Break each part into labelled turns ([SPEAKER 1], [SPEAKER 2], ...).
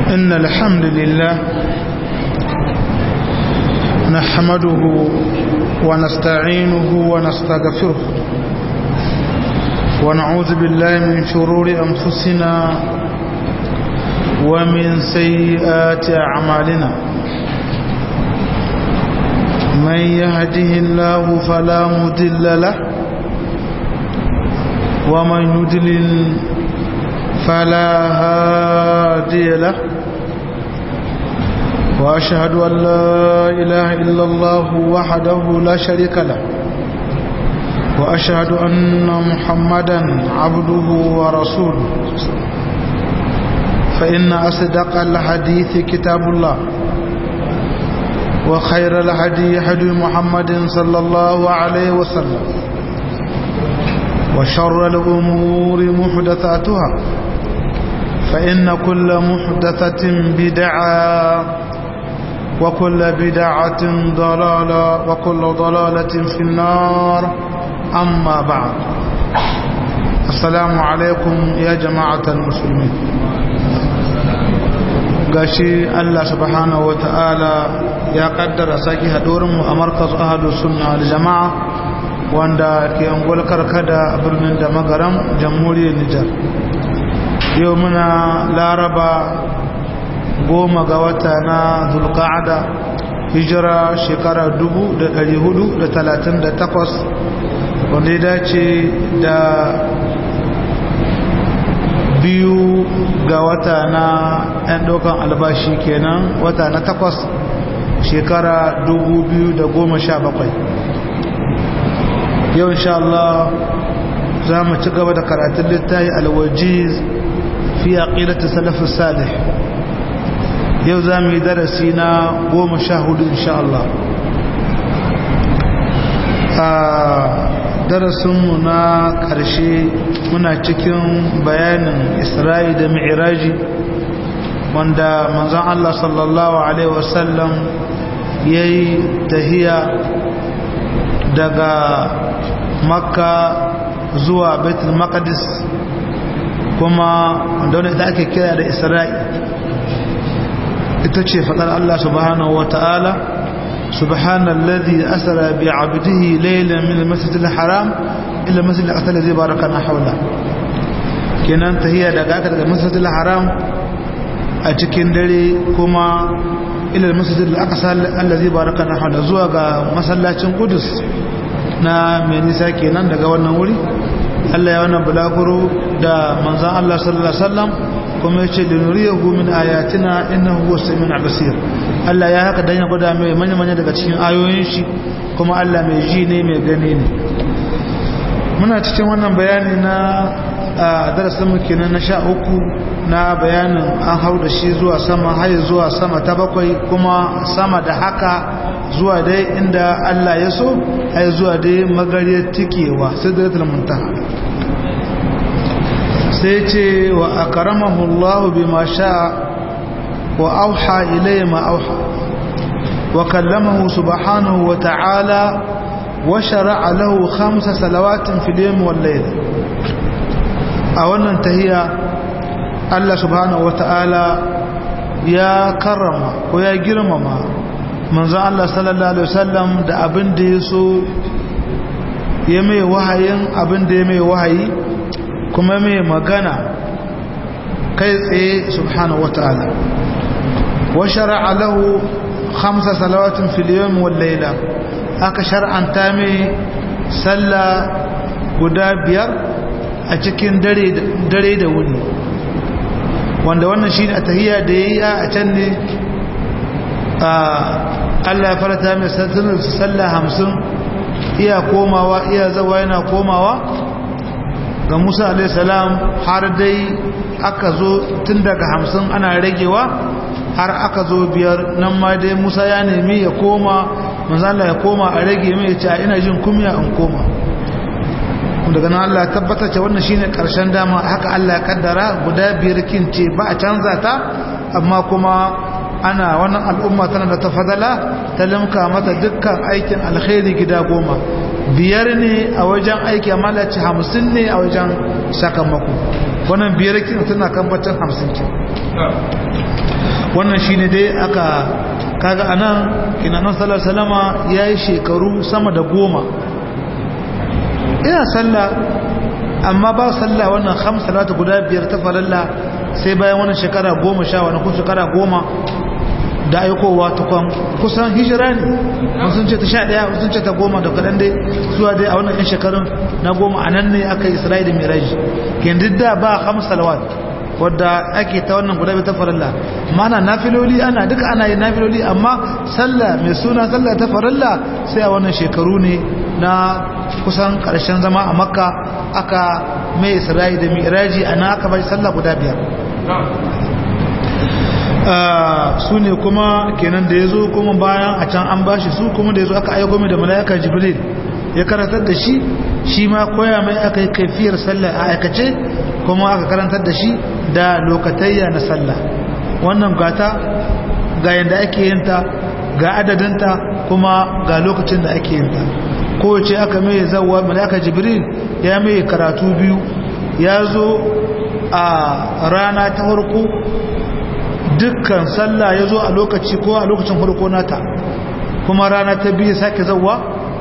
[SPEAKER 1] إن الحمد لله نحمده ونستعينه ونستغفره ونعوذ بالله من شرور أنفسنا ومن سيئات أعمالنا من يهده الله فلا مضل له ومن يضلل فلا هادي له وأشهد أن لا إله إلا الله وحده لا شريك له وأشهد أن محمدا عبده ورسوله فإن أصدق الحديث كتاب الله وخير الهدي هدي محمد صلى الله عليه وسلم وشر الأمور محدثاتها فإن كل محدثة بدعة وكل بدعة ضلالة وكل ضلالة في النار أما بعد السلام عليكم يا جماعة المسلمين gashi Allah subhanahu wa ta'ala ya kaddara saki haɗurinmu a markaz ahadu sunna al-jama'a wanda ke angol karkada a birnin da magaram jamhuriyar Nijar yau muna laraba goma ga wata na zulka'ada hijira shekara 438 wanda ya dace da biyu ga wata na 'yan ɗaukan albashi kenan wata na takwas shekara 2017 yau insha Allah za mu ci gaba da karatun littafi alwajiz fi aqidati salafus salih yau za mu yi darasi na goma sha hudu insha Allah a darasinmu na ƙarshe muna cikin bayanin isra'i da mi'iraji wanda manzan Allah sallallahu Alaihi wasallam ya yi tahiya daga makka zuwa betul maqdis kuma wanda wani da ake kira da isra'i ita ce faɗar Allah subhanahu wa ta'ala subhanallazi asara bi abdihi laylan min al-masjid al-haram ila masjid al-aqsa alladhi barakana hawla kenan tahiyya daga aka daga masjid al-haram a cikin dare kuma ila al-masjid al-aqsa alladhi barakana hawla zuwa ga masallacin Qudus na mai nisa kenan daga wannan wuri Allah ya wannan bulaguro da manzon Allah sallallahu alaihi wasallam kuma yace da nuriyahu min ayatina innahu huwas samiul basir Allah ya haka dan ya gwada mai manya manya daga cikin ayoyin shi kuma Allah mai ji ne mai gani ne muna cikin wannan bayani na darasin mu kenan na sha uku na bayanin an hau da shi zuwa sama har zuwa sama ta bakwai kuma sama da haka zuwa dai inda Allah ya so ai zuwa dai magariyar tikewa sidratul muntaha sai ce wa akramahu Allah bima sha wa auha ilayhi ma auha wa kallamahu subhanahu wa ta'ala wa shar'a lahu khamsa salawatin fil yawm wal layl a wannan tahiya Allah subhanahu wa ta'ala ya karrama ko ya girmama manzon Allah sallallahu alaihi wasallam da abin da ya so ya mai wahayin abin da ya mai wahayi kuma mai magana kai tsaye subhanahu wata'ala wa shar'a lahu khamsa salawatin fil yawm wal layla aka shar'anta mai sallah guda biyar a cikin dare dare da wuni wanda wannan shine a tahiyya da yayi a can ne Allah ya farata mai sallah hamsin iya komawa iya zawa yana komawa ga Musa alaihissalam har dai aka zo tun daga hamsin ana ragewa har aka zo biyar nan ma dai Musa ya nemi ya koma manzala ya koma a rage mai ce ina jin kumya in koma daga nan Allah ya tabbata ce wannan shine karshen dama haka Allah ya kaddara guda biyar kin ce ba a canza ta amma kuma ana wannan al'umma tana da tafadala ta limka mata dukkan aikin alkhairi gida goma biyar ne a wajen aiki amma da ci hamsin ne a wajen sakamako wannan biyar kin tana kan bacin hamsin kin wannan shine dai aka kaga anan kinanan sallar salama ya yi shekaru sama da goma ina sallah amma ba sallah wannan hamsalatu guda biyar ta faralla sai bayan wannan shekara goma sha wani kun shekara goma da aikowa tukwan kusan hijira ne sun ce ta sha daya sun ce ta goma da kaɗan dai zuwa dai a wannan yan shekarun na goma a nan ne aka yi isra'i da miraji kendid da ba hamsalawat wadda ake ta wannan guda ta farilla mana nafiloli ana duka ana yin nafiloli amma sallah mai suna sallah ta farilla sai a wannan shekaru ne na kusan karshen zama a makka aka mai isra'i da miraji ana aka bai sallah guda biyar su ne kuma kenan da ya zo kuma bayan a can an bashi su kuma da ya zo aka aiko mai da mala'ika jibril ya karatar da shi shi ma koya mai aka yi kaifiyar sallah a aikace kuma aka karantar da shi da lokatayya na sallah wannan gata ga yadda ake yinta ga adadinta kuma ga lokacin da ake yinta kowace aka mai zawa mala'ika jibril ya mai karatu biyu ya zo a rana ta farko dukkan sallah ya zo a lokaci ko a lokacin farko nata kuma rana ta biyu sake zawa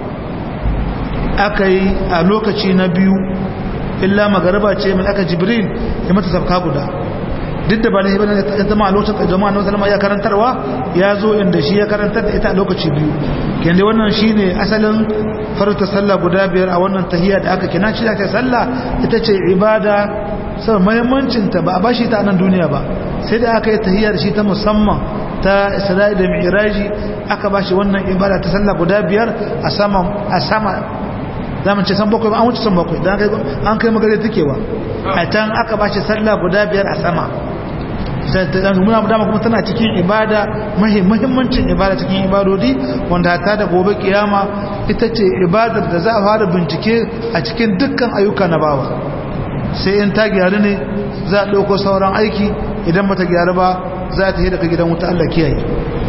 [SPEAKER 1] aka yi a lokaci na biyu illa magaraba ce mai aka jibril ya mata sabka guda duk da ba da hibana ya zama a lokacin jama'a na salama ya karantarwa ya zo inda shi ya karantar da ita a lokaci biyu kende wannan shi ne asalin farta sallah guda biyar a wannan tahiyya da aka kina shi da ta sallah ita ce ibada sau mahimmancinta ba a bashi ta nan duniya ba sai da aka yi tahiyyar shi ta musamman ta isra'i da mi'raji aka bashi wannan ibada ta sallah guda biyar a sama a sama zamu ce san bakwai an wuce san bakwai dan kai an kai magare takewa a can aka bashi sallah guda biyar a sama sai ta muna dama kuma tana cikin ibada muhimmancin ibada cikin ibadodi wanda ta da gobe kiyama ita ce ibadar da za a fara bincike a cikin dukkan ayyuka na bawa sai in ta gyaru ne za a ɗauko sauran aiki idan ba ta gyaru ba za ta yi daga gidan wuta Allah kiyaye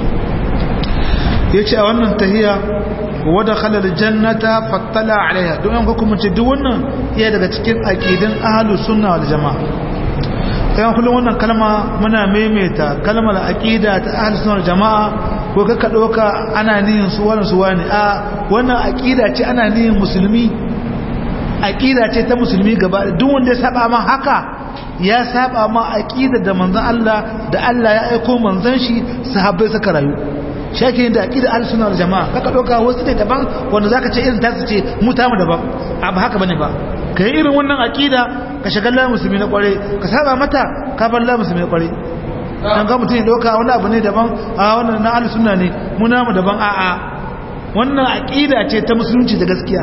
[SPEAKER 1] ya ce a wannan tahiya wadda halar jannata fattala alaiha don yan hukumanci duk wannan iya daga cikin aƙidin ahalu sunna wal jama'a kayan kullum wannan kalma muna maimaita kalmar aƙida ta ahalu sunna wal jama'a ko kaka ɗauka ana niyin su wani su wani a wannan aƙida ce ana niyin musulmi aƙida ce ta musulmi gaba duk wanda ya saba ma haka ya saba ma aƙida da manzon Allah da Allah ya aiko manzon shi sahabbai suka rayu shake da aqida al-sunna wal jamaa kaka doka wasu ne daban wanda zaka ce irin tasu ce mu ta mu daban ba haka bane ba kai irin wannan aqida ka shagalla musulmi na kware ka saba mata ka bar la musulmi na kware dan ga mutun ya doka wani abu ne daban a wannan na al-sunna ne mu na mu daban a a wannan aqida ce ta musulunci da gaskiya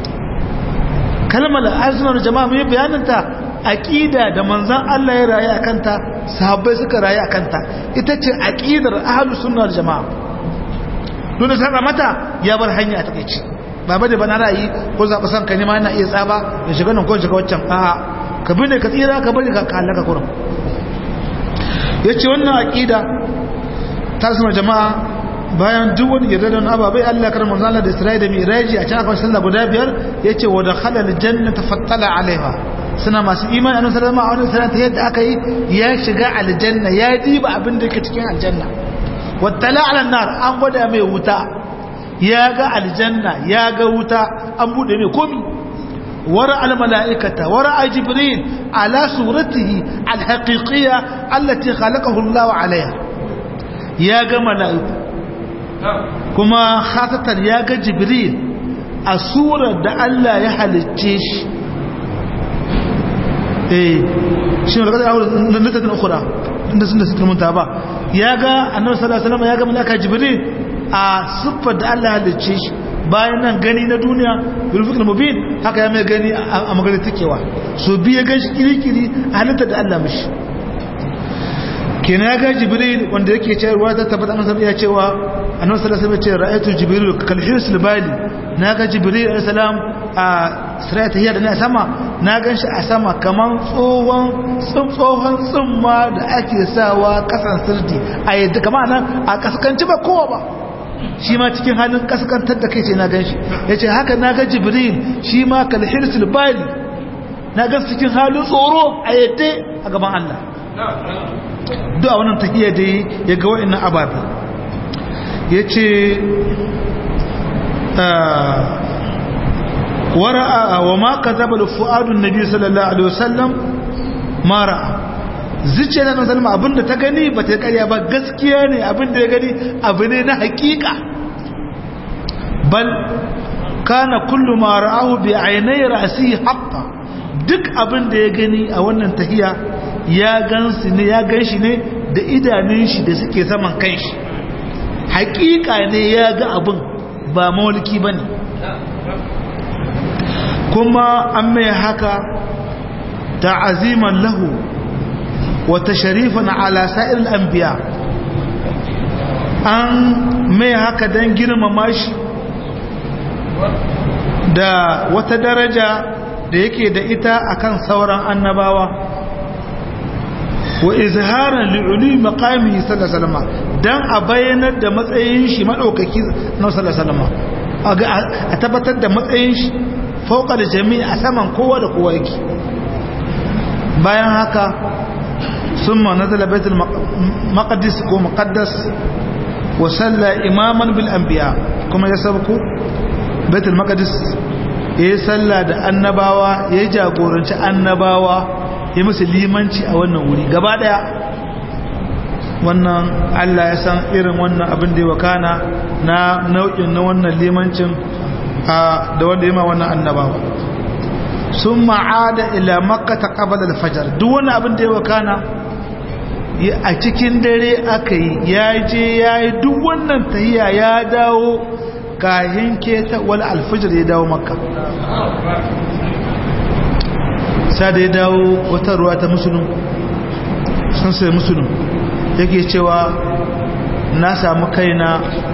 [SPEAKER 1] kalmar al-sunna wal jamaa mu bayanin ta aqida da manzon Allah ya rayu akan ta sahabbai suka rayu akan ta ita ce aqidar ahlus sunna wal jamaa don da saba mata ya bar hanya a takeici ba bane ba na ra'ayi ko zaɓa san ka nema yana iya tsaba da shiga nan ko shiga waccan a'a ka bi ne ka tsira ka bari ka halaka kurum yace wannan aqida ta sama jama'a bayan duk wani yarda da ababai Allah kar manzo Allah da Isra'i da Miraji a can aka sallah guda biyar yace wa dakhala aljannata fattala alaiha suna masu imani annabi sallallahu alaihi wasallam ta yadda aka yi ya shiga aljanna ya diba abin da yake cikin aljanna wattala ala nar an gwada mai wuta ya ga aljanna ya ga wuta an bude mai komi wara al malaikata wara jibril ala suratihi al haqiqiyya allati khalaqahu Allah alaiha ya ga malaiku kuma khasatan ya ga jibril a surar da Allah ya halicce shi eh shi ne daga nan da ta ukura inda sun da suka munta ba ya ga annabi sallallahu alaihi wasallam ya ga malaka jibril a siffar da Allah halicce shi bayan nan gani na duniya rufik mubin haka ya mai gani a magana takewa so biya gan shi kirikiri a halitta da Allah mishi kenan ya ga jibril wanda yake cewa ta tabbata annabi ya cewa annabi sallallahu alaihi wasallam ya ce ra'aytu jibril kal hirsil bali na ga jibril alaihi salam a sirata hiya da ne a sama na gan shi a sama kaman tsohon tsohon tsumma da ake sawa kasan sirdi a yadda kama nan a kaskanci ba kowa ba shi ma cikin halin kaskantar da kai ce na gan shi ya ce haka na ga jibril shi ma kalhirsul bali na gan cikin halin tsoro a yadda a gaban Allah duk a wannan tahiyya da ya ga wa'annan ababe yace wara'a wa ma kadhaba fuadun nabi sallallahu alaihi wasallam ma ra'a zuciya na sallama abinda ta gani ba ta karya ba gaskiya ne abinda ya gani abu ne na hakika bal kana kullu ma ra'ahu bi aynai ra'si haqqan duk abinda ya gani a wannan tahiya ya gansu ne ya ganshi ne da idanun shi da suke saman kanshi hakika ne ya ga abin ba mawalki bane kuma an mai haka ta'aziman lahu وتشريفا على سائر الأنبياء an mai haka don girmama shi da wata daraja da yake da ita akan sauran annabawa wa izharan li'uli maqami sallallahu alaihi dan a bayyanar da matsayin shi madaukaki na sallallahu alaihi a tabbatar da matsayin shi fauka da jami'a a saman kowa da kowa yake bayan haka ثم نزل بيت المقدس ومقدس وصلى إماما بالأنبياء كما يسبقوا بيت المقدس يسلى da annabawa ya jagoranci annabawa ya musu limanci a wannan wuri gaba daya wannan Allah ya san irin wannan abin da ya wakana na nau'in na wannan limancin da wanda ya ma wannan annabawa sun ma'ada ila makka ta qabala al-fajr duk wani abin da ya wakana a cikin dare aka yi ya je ya yi duk wannan tahiya ya dawo kahin keta wal alfajir ya dawo makka sa da ya dawo wata ruwa ta musulun sun sai musulun yake cewa na samu kaina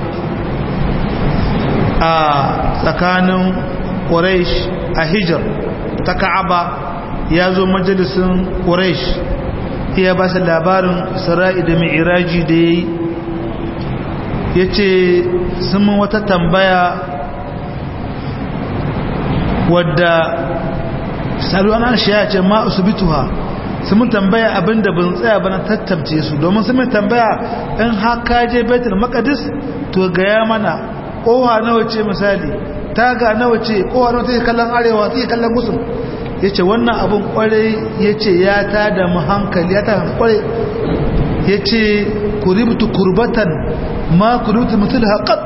[SPEAKER 1] a tsakanin ƙuraish a hijar ta ka'aba ya zo majalisun ƙuraish iya ba su labarin isra'i da mi'iraji da ya yi ya ce sun wata tambaya wadda saluwan shi ya ce ma usubituha sun mun tambaya abinda ban tsaya ba na tattamce su domin sun mun tambaya in haka je betul makadis to gaya mana kowa nawa ce misali taga nawa ce kowa nawa take kallon arewa take kallon gusun ya ce wannan abin kwarai ya ce ya ta da hankali ya ta kwarai ya ce kuributu kurbatan ma kuributu mutul haƙat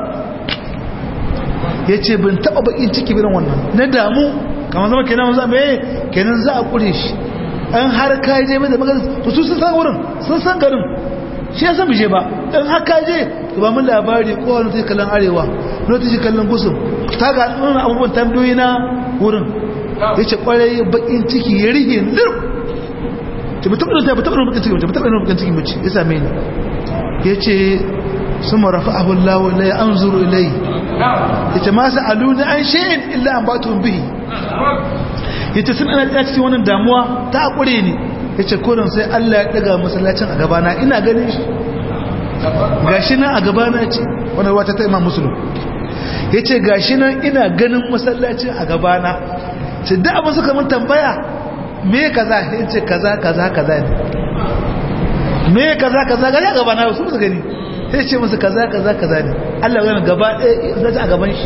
[SPEAKER 1] ya ce bin taɓa bakin ciki biran wannan na damu kamar zama kenan za mai kenan za a ƙure shi an har ka je mai da magana to su sun san wurin sun san garin shi ya san bije ba in har ka je to ba mun labari kowane ta kallon arewa lokaci kallon gusum ta ga abubuwan tambayoyi na wurin ya ce kwarai bakin ciki ya rige lir ce ba taɓa ta ba taɓa bakin ciki ba taɓa bakin ciki mace ya same ni ya ce su marafa abun lawo na ya an zuru ilai ya ce masu alu na an shi'in illa an ba tun bihi ya ce sun ana cikin wannan damuwa ta akure ne ya ce kodin sai allah ya ɗaga masallacin a gabana ina ganin shi gashi nan a gabana ce wani wata ta imam musulun ya ce gashi nan ina ganin masallacin a gabana ce da abin suka mun tambaya me kaza ya ce kaza kaza kaza ne me kaza kaza gani a gabana su musu gani ya ce musu kaza kaza kaza ne allah gani gaba ɗaya zai a gaban shi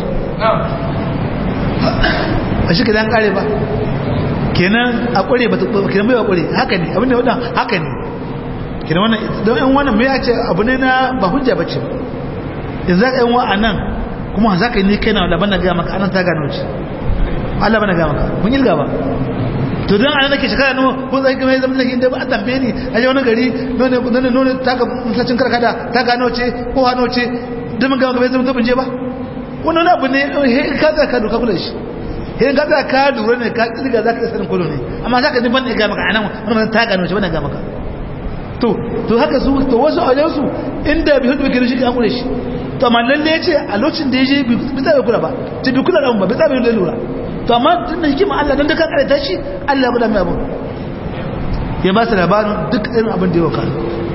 [SPEAKER 1] a shi kaza an kare ba kenan a kware ba kenan bai wa kware haka ne abin da wadda haka ne kenan wannan don yan wannan mai ya ce abu ne na ba hujja ba ce in za ka yan wa a nan kuma za ka yi ne kai na laban na gaya maka anan ta gano ce Allah bana gaya maka mun yi ba to don ana nake shekara nawa ko zai kuma zama nake inda ba a tambaye ni a je wani gari none none none ta ga musacin karkada ta gano ce ko hano ce don mun gama gaba zama zama je ba wannan abu ne he ka tsaka ka duka kula shi he ka tsaka ka lura ne ka kirga za ka isa sanin kulo ne amma za ka ji ban da gaya maka anan wannan ta gano ce bana gaya maka to to haka su to wasu a wajen su inda bi hudu kiri shi ka kula shi to amma lalle ya ce a lokacin da ya je bi tsaye kula ba ce bi kula da ba bi tsaye lura to amma tun da hikima Allah don da kan karanta shi Allah guda mai abin ya ba su labarin duk irin abin da ya waka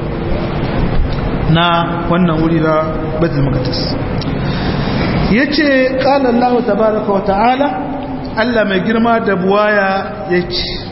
[SPEAKER 1] na wannan wuri na batul maqdis yace qala Allah tabaaraka wa ta'ala Allah mai girma da buwaya yace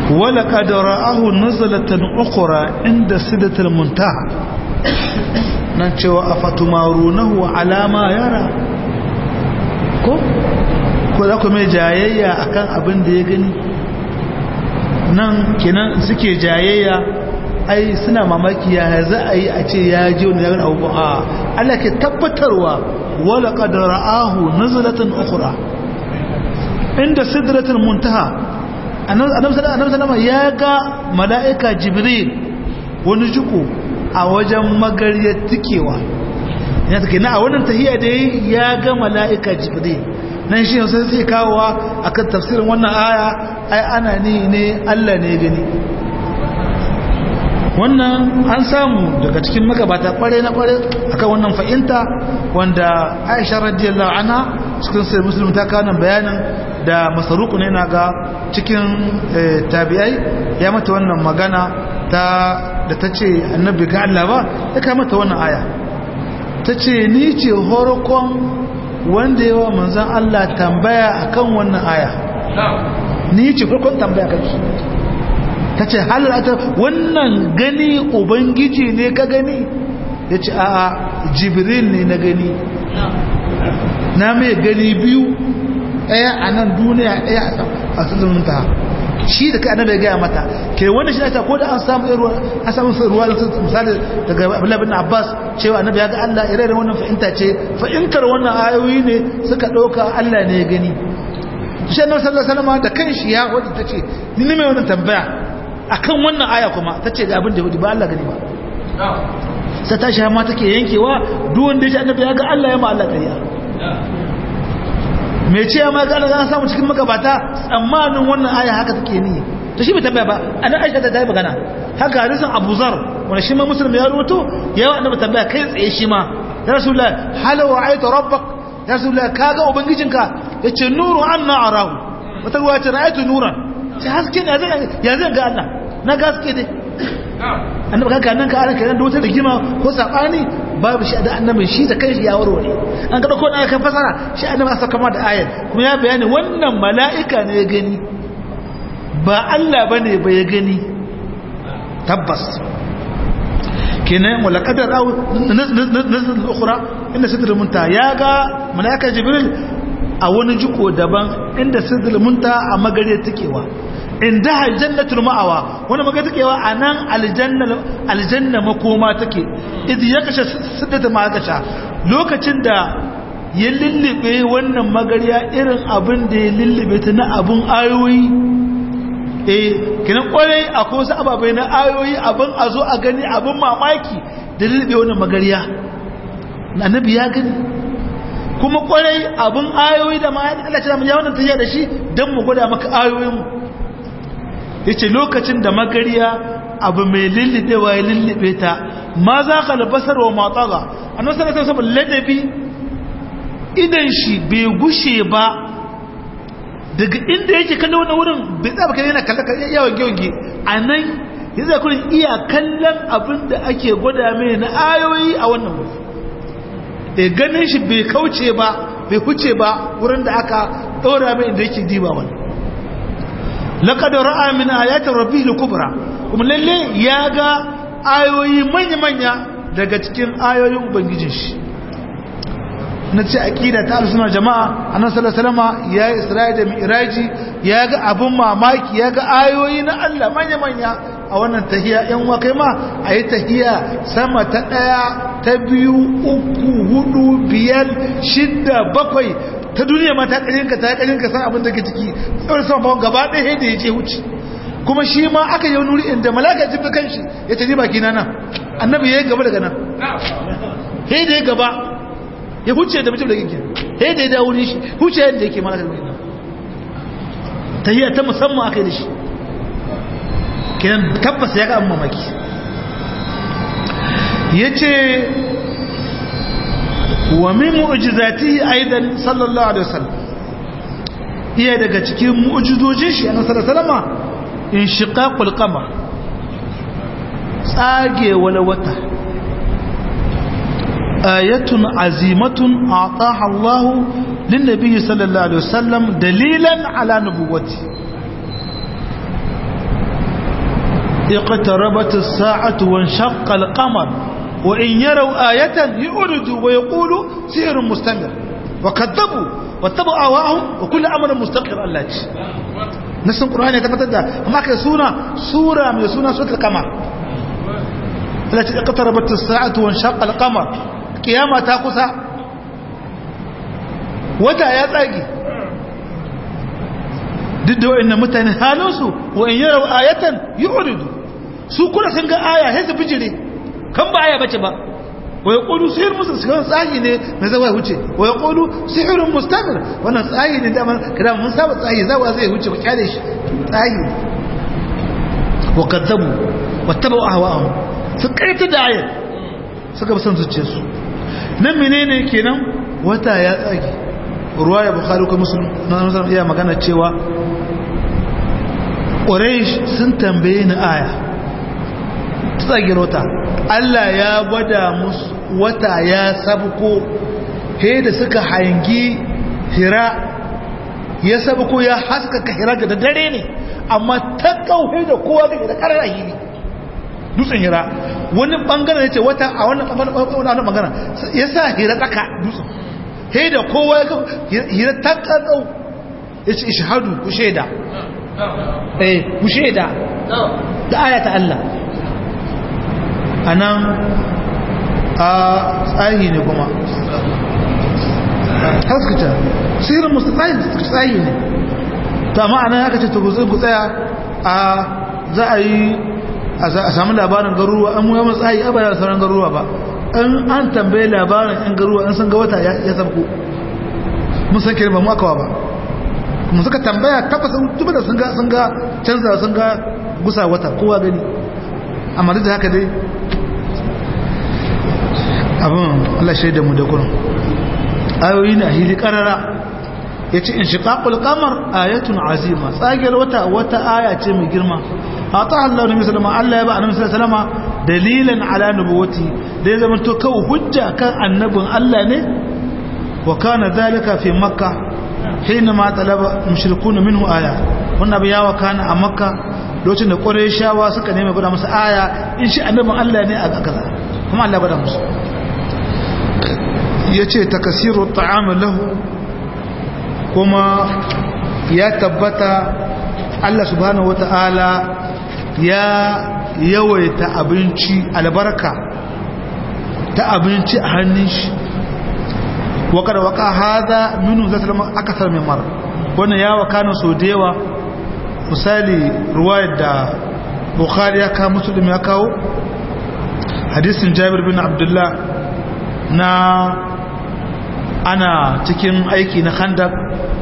[SPEAKER 1] wala kadara ahu nazalatan ukhra inda sidatul muntaha nan cewa afatumarunahu alama yara ko ko za ku mai jayayya akan abin da ya gani nan kenan suke jayayya ai suna mamaki ya za a yi a ce ya ji wani ya gani abubuwa a Allah ke tabbatarwa wala kadara ahu nazalatan ukhra inda sidratul muntaha annabi sallallahu ya ga mala'ika jibril wani juku a wajen magariyar tikewa ya take na a wannan tahiyya da ya ga mala'ika jibril nan shi sai sai kawowa akan tafsirin wannan aya ai ana ni ne Allah ne gani wannan an samu daga cikin magabata kware na kware akan wannan fa'inta wanda Aisha radiyallahu anha cikin sai muslim ta kawo bayanin da masaruku ne na ga cikin tabi'ai ya mata wannan magana ta da ta ce annabi ga Allah ba ya kai mata wannan aya ta ce ni ce horokon wanda yawa manzan Allah tambaya akan wannan aya ni ce horokon tambaya kan shi ta ce halarata wannan gani ubangiji ne ka gani ya ce a'a jibril ne na gani na mai gani biyu ɗaya a nan duniya ɗaya a sulun ta shi da kai annabi ya gaya mata ke wanda shi ta ko da an samu ruwa an samu ruwa da misali daga Abdullah bin Abbas cewa annabi ya ga Allah ire wannan fahimta ce fahimtar wannan ayoyi ne suka dauka Allah ne ya gani shi annabi sallallahu alaihi wasallam da kanshi ya wadi tace ni ne mai wannan tambaya akan wannan aya kuma tace ga abin da wadi ba Allah gani ba sai tashi ma take yankewa duk wanda ya ji annabi ya ga Allah ya ma Allah kariya mai ce ma ga Allah samu cikin magabata tsammanin wannan aya haka take ni to shi bai tambaya ba ana Aisha ta yi magana haka hadisin Abu Zar wanda shi ma Muslim ya rawato yawa annabi tambaya kai tsaye shi ma ya Rasulullah hal wa aita rabbak ya Rasulullah kaga ubangijinka yace nuru anna arahu wata ruwa ce ra'aytu nuran sai haske ne ya zan ga Allah na gaske dai annabi kanka nan ka ana kiran da wata rigima ko sabani babu shi da annabin shi da kanshi ya warware an kada ko da kan fasara shi annabi asa kama da ayat kuma ya bayani wannan mala'ika ne ya gani ba Allah bane ba ya gani tabbas kenan wala qadar aw nazal ukhra inda sidr munta ya ga mala'ika jibril a wani jiko daban inda sidr munta a magare takewa inda aljannatul ma'awa wani maga takewa anan aljanna aljanna makoma take idh yakasha siddata ma yakasha lokacin da ya lullube wannan magariya irin abin da ya lullube ta na abun ayoyi eh kinan kwarai akwai wasu ababai na ayoyi abin a zo a gani abin mamaki da lullube wannan magariya annabi ya gani kuma kwarai abin ayoyi da ma Allah ya ce ya wannan tafiya da shi dan mu gwada maka ayoyin mu yace lokacin da magariya abu mai lullubewa ya lullube ta ma za ka albasar wa matsaga annabi sallallahu alaihi wasallam ladabi idan shi bai gushe ba daga inda yake kallo wani wurin bai tsaba kai yana kallon yawan gyonge a nan ya zai kurin iya kallon abin da ake gwada mai na ayoyi a wannan wuri da ganin shi bai kauce ba bai huce ba wurin da aka ɗora mai inda yake diba wani laqad ra'a min ayati rabbihil kubra kuma lalle ya ga ayoyi manya-manya daga cikin ayoyin ubangijin shi na ce aqida ta ahlus jama'a annabi sallallahu alaihi wasallam ya isra'i da mi'raji ya ga abun mamaki ya ga ayoyi na Allah manya-manya a wannan tahiya yan wa kai ma ayi tahiya sama ta daya ta biyu uku hudu biyar shidda bakwai ta duniya ma ta ƙarinka ta ƙarinka san abin da ke ciki tsawon sama bawon gaba ɗaya da ya ce wuce kuma shi ma aka yi wani inda malaka jin da kanshi ya ce ni baki na nan annabi ya yi gaba daga nan he da ya gaba ya huce da mutum da ginkin he da ya dawo shi huce yadda yake malaka da nan ta yi ta musamman aka yi da shi kenan tabbas ya ga an mamaki ya ce wa min mu'jizatihi aidan sallallahu alaihi wasallam iya daga cikin mu'jizojin shi annabi sallallahu alaihi wasallam inshiqaqul qamar tsage wala wata ayatun azimatun ataha Allah lin nabiy sallallahu alaihi wasallam dalilan ala nubuwati اقتربت الساعة وانشق القمر وإن يروا آية يؤردوا ويقولوا سحر مستمر وكذبوا واتبعوا أهواءهم وكل أمر مستقر الله نفس القرآن يتفتد أما كسونا سورة من سورة سورة القمر التي اقتربت الساعة وانشق القمر قيامة تاقصى وتا يا تاقي ضد وإن متن حالوسو وإن يروا آية يؤردوا su kuna sun ga aya sai su bijire kan ba aya bace ba wa yaqulu sihr musu sun tsayi ne na zawa huce wa yaqulu sihrun mustamir wannan tsayi ne da kada mun saba tsayi zawa zai huce ba kyale shi tsayi wa kadzabu wattabu ahwa'ahum su kaita da ayat suka bi son zuciyarsu nan menene kenan wata ya tsage ruwaya bukhari ko muslim na iya magana cewa quraish sun tambaye ni aya tsagin wata Allah ya gwada musu wata ya sabko he da suka hangi hira ya sabko ya haskaka hira da dare ne amma ta kauhe da kowa ga da karar ahili dutsen hira wani bangaren ya ce wata a wannan bangaren ya sa hira tsaka dutsen he da kowa ya hira ta kakau ya ce ishahadu ku shaida eh ku shaida da ayata Allah a nan a tsayi ne kuma haskata sihirin musu tsayi ne ta ma'ana ya kace ta gutsi gutsaya a za a yi a samu labarin garuruwa an muhamman tsayi a bayan sauran garuruwa ba an an tambaye labarin yan garuruwa an san ga wata ya sabko mun san kirin ba mu akawa ba mun suka tambaya tabbasin tuba da sun ga sun ga canza sun ga gusa wata kowa gani amma duk da haka dai abin Allah shaida mu da kurin ayoyi na hili karara ya ce in shiƙaƙul kamar ayatun azima tsagiyar wata wata aya ce mai girma a ta Allah da misalama Allah ya ba a namisar salama dalilan ala nubuwati da ya zama to kawo hujja kan annabin Allah ne wa kana zalika fi makka hina ma talaba mushrikun minhu aya wannan abin ya wakana a makka lokacin da qurayshawa suka nemi gwada masa aya in shi annabin Allah ne a kaza kuma Allah gwada musu yace takasiru ta'am lahu kuma ya tabbata Allah subhanahu wata'ala ya yawaita abinci albarka ta abinci a hannun shi wakar waka haza minu zai salama akasar mai mara wannan ya wakana so da yawa misali ruwayar da bukhari ya kawo musulun ya kawo hadisin jabir bin abdullah na ana cikin aiki na khandak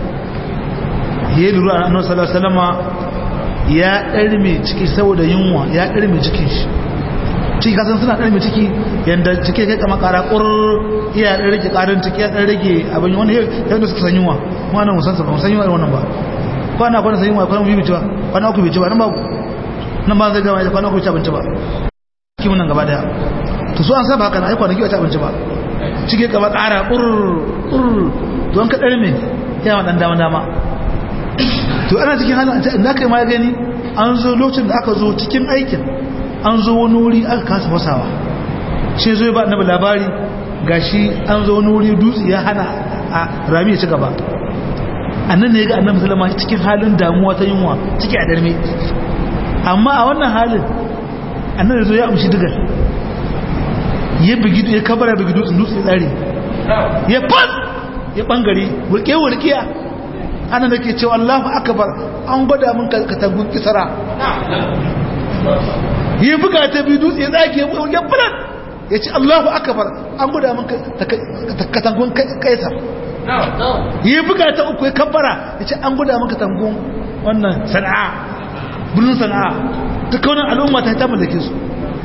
[SPEAKER 1] ya lura a annabi sallallahu alaihi wasallama ya ɗarme ciki saboda yunwa ya ɗarme cikin shi ciki kasan suna ɗarme ciki yadda ciki kai kama ƙara ƙurar iya ɗan rage ƙarin ciki ya ɗan rage abin wani yadda suka san yunwa kuma nan musan sabon san yunwa irin wannan ba kwana kwana san yunwa kwana biyu bici ba kwana uku bici ba nan ba nan ba zai gama ya kwana uku bici abinci ba ciki nan gaba daya to su an saba haka na ai kwanaki ba ci abinci ba ciki kama ƙara ƙurar ƙurar don ka ɗarme yawa ɗan dama dama to ana cikin halin da aka yi ma gani an zo lokacin da aka zo cikin aikin an zo wani wuri aka kasa fasawa shi zo ba annabi labari gashi an zo wani wuri dutse ya hana a rami ya ci gaba annan ne ga annabi sallama cikin halin damuwa ta yunwa ciki a darme amma a wannan halin annabi zo ya amshi digar ya bugi ya kabara bugi dutse dutse tsare ya fas ya bangare wulke wulkiya ana da ke cewa Allahu akbar an gwada min katangun kisara yi buga ta biyu dutse ya tsage ya bulan ya ce Allahu akbar an gwada min katangun kaisar yi buga ta uku ya kabbara ya ce an gwada min katangun wannan sana'a birnin sana'a ta kaunar al'umma ta ta mallake su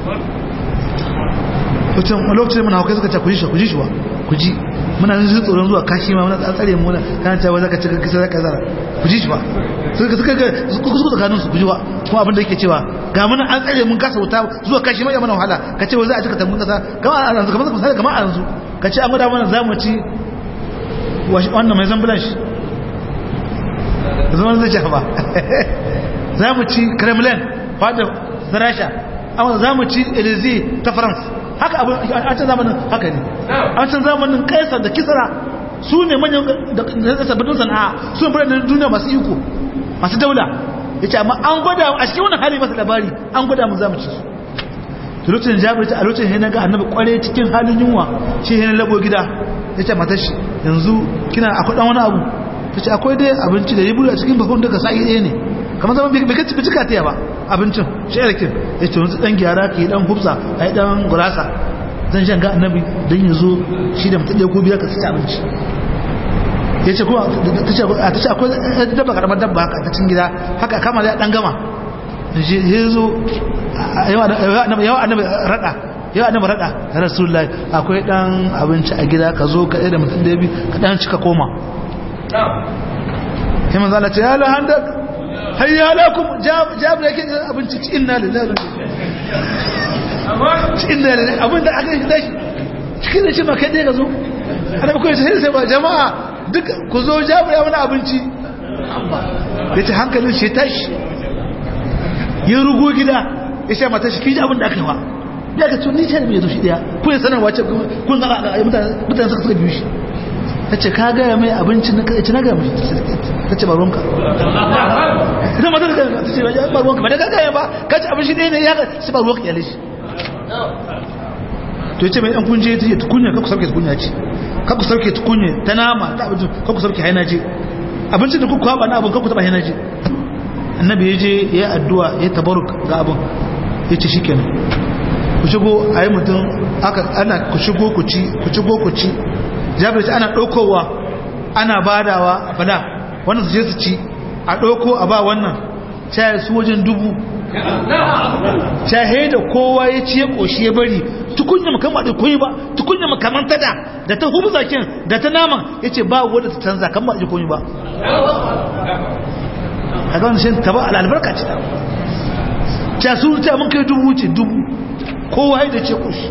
[SPEAKER 1] lokacin muna haukai suka ce ku ji shi ku ji shi wa ku ji muna jin tsoron zuwa kashi ma muna tsare mu kana cewa zaka cika kisa zaka zara ku ji shi ba suka suka ga suka tsakanin su ku ji ba kuma abin da yake cewa ga muna an tsare mun kasa wuta zuwa kashi mai mana wahala ka ce wai za a cika tambun kasa kama a yanzu kamar misali kamar a yanzu ka ce an gwada mana za mu ci wannan mai zambulan shi zaman zai shafa za mu ci kremlin fadar na rasha amma za mu ci elize ta france haka abin a can zamanin haka ne a can zamanin kaisar da kisara su ne manyan da sabbin sana'a su ne biranen duniya masu iko masu daula ya ce amma an gwada a cikin wani hali masu labari an gwada mu za mu ci su lokacin jabir ta a lokacin hina ga annabi kware cikin halin yunwa shi hina labo gida ya ce matashi yanzu kina akwai dan wani abu ta ce akwai dai abinci da ya buru a cikin bakon daga sa'i ɗaya ne kamar zama bai kacci cika ta ba abincin shi yarkin ya ce wanzu dan gyara ke dan hufsa a yi dan gurasa zan shan ga annabi don ya zo shi da mutum ɗaya ko biyar ka ci abinci ya ce kuma ta ce akwai dabba karamar dabba haka ta cin gida haka kama da dan gama ya zo yawa annabi rada yawa annabi rada rasulullahi akwai dan abinci a gida ka zo ka da mutum da bi ka dan cika koma sai manzo Allah ce ya la handak hayya lakum jab da yake abinci ci inna lillahi ci inna lillahi abinda aka yi dashi cikin da shi ma kai dai ka zo annabi ko sai sai ba jama'a duk ku zo jab ya mana abinci yace hankalin shi tashi ya rugo gida ya sha mata shi kiji abin da aka yi wa ya ka tuni ce da mai zuci daya kun sanarwa ce kun ga mutane suka suka biyu shi ta ce ka gaya mai abincin na ci na gaya mai ta ce baronka ita mata da ta ce baronka ba da ka gaya ba ka ci abin shi ɗaya ne ya ga shi baronka ya lishi to ce mai ɗan kunje ta ce tukunya kakku sauke tukunya ce kakku sauke tukunya ta nama ta abincin kakku sauke haina ce abincin da kuka haɓa na abin kakku taɓa haina ce annabi ya je ya addu'a ya tabaruk ga abin ya ce shikenan ku shigo a yi mutum aka ana ku shigo ku ci ku shigo ku ci jabir ana ɗaukowa ana badawa a fada wannan su je su ci a ɗauko a ba wannan shaye su wajen dubu shahe da kowa ya ci ya ƙoshi ya bari tukunya makamma da koyi ba tukunya makaman tada da ta hubu zakin da ta naman ya ce ba wadda ta canza kan ba a ji koyi ba a ga wani shi ta ba al'albarka ce ta ta su ta mun kai dubu ce dubu kowa ya da ce ƙoshi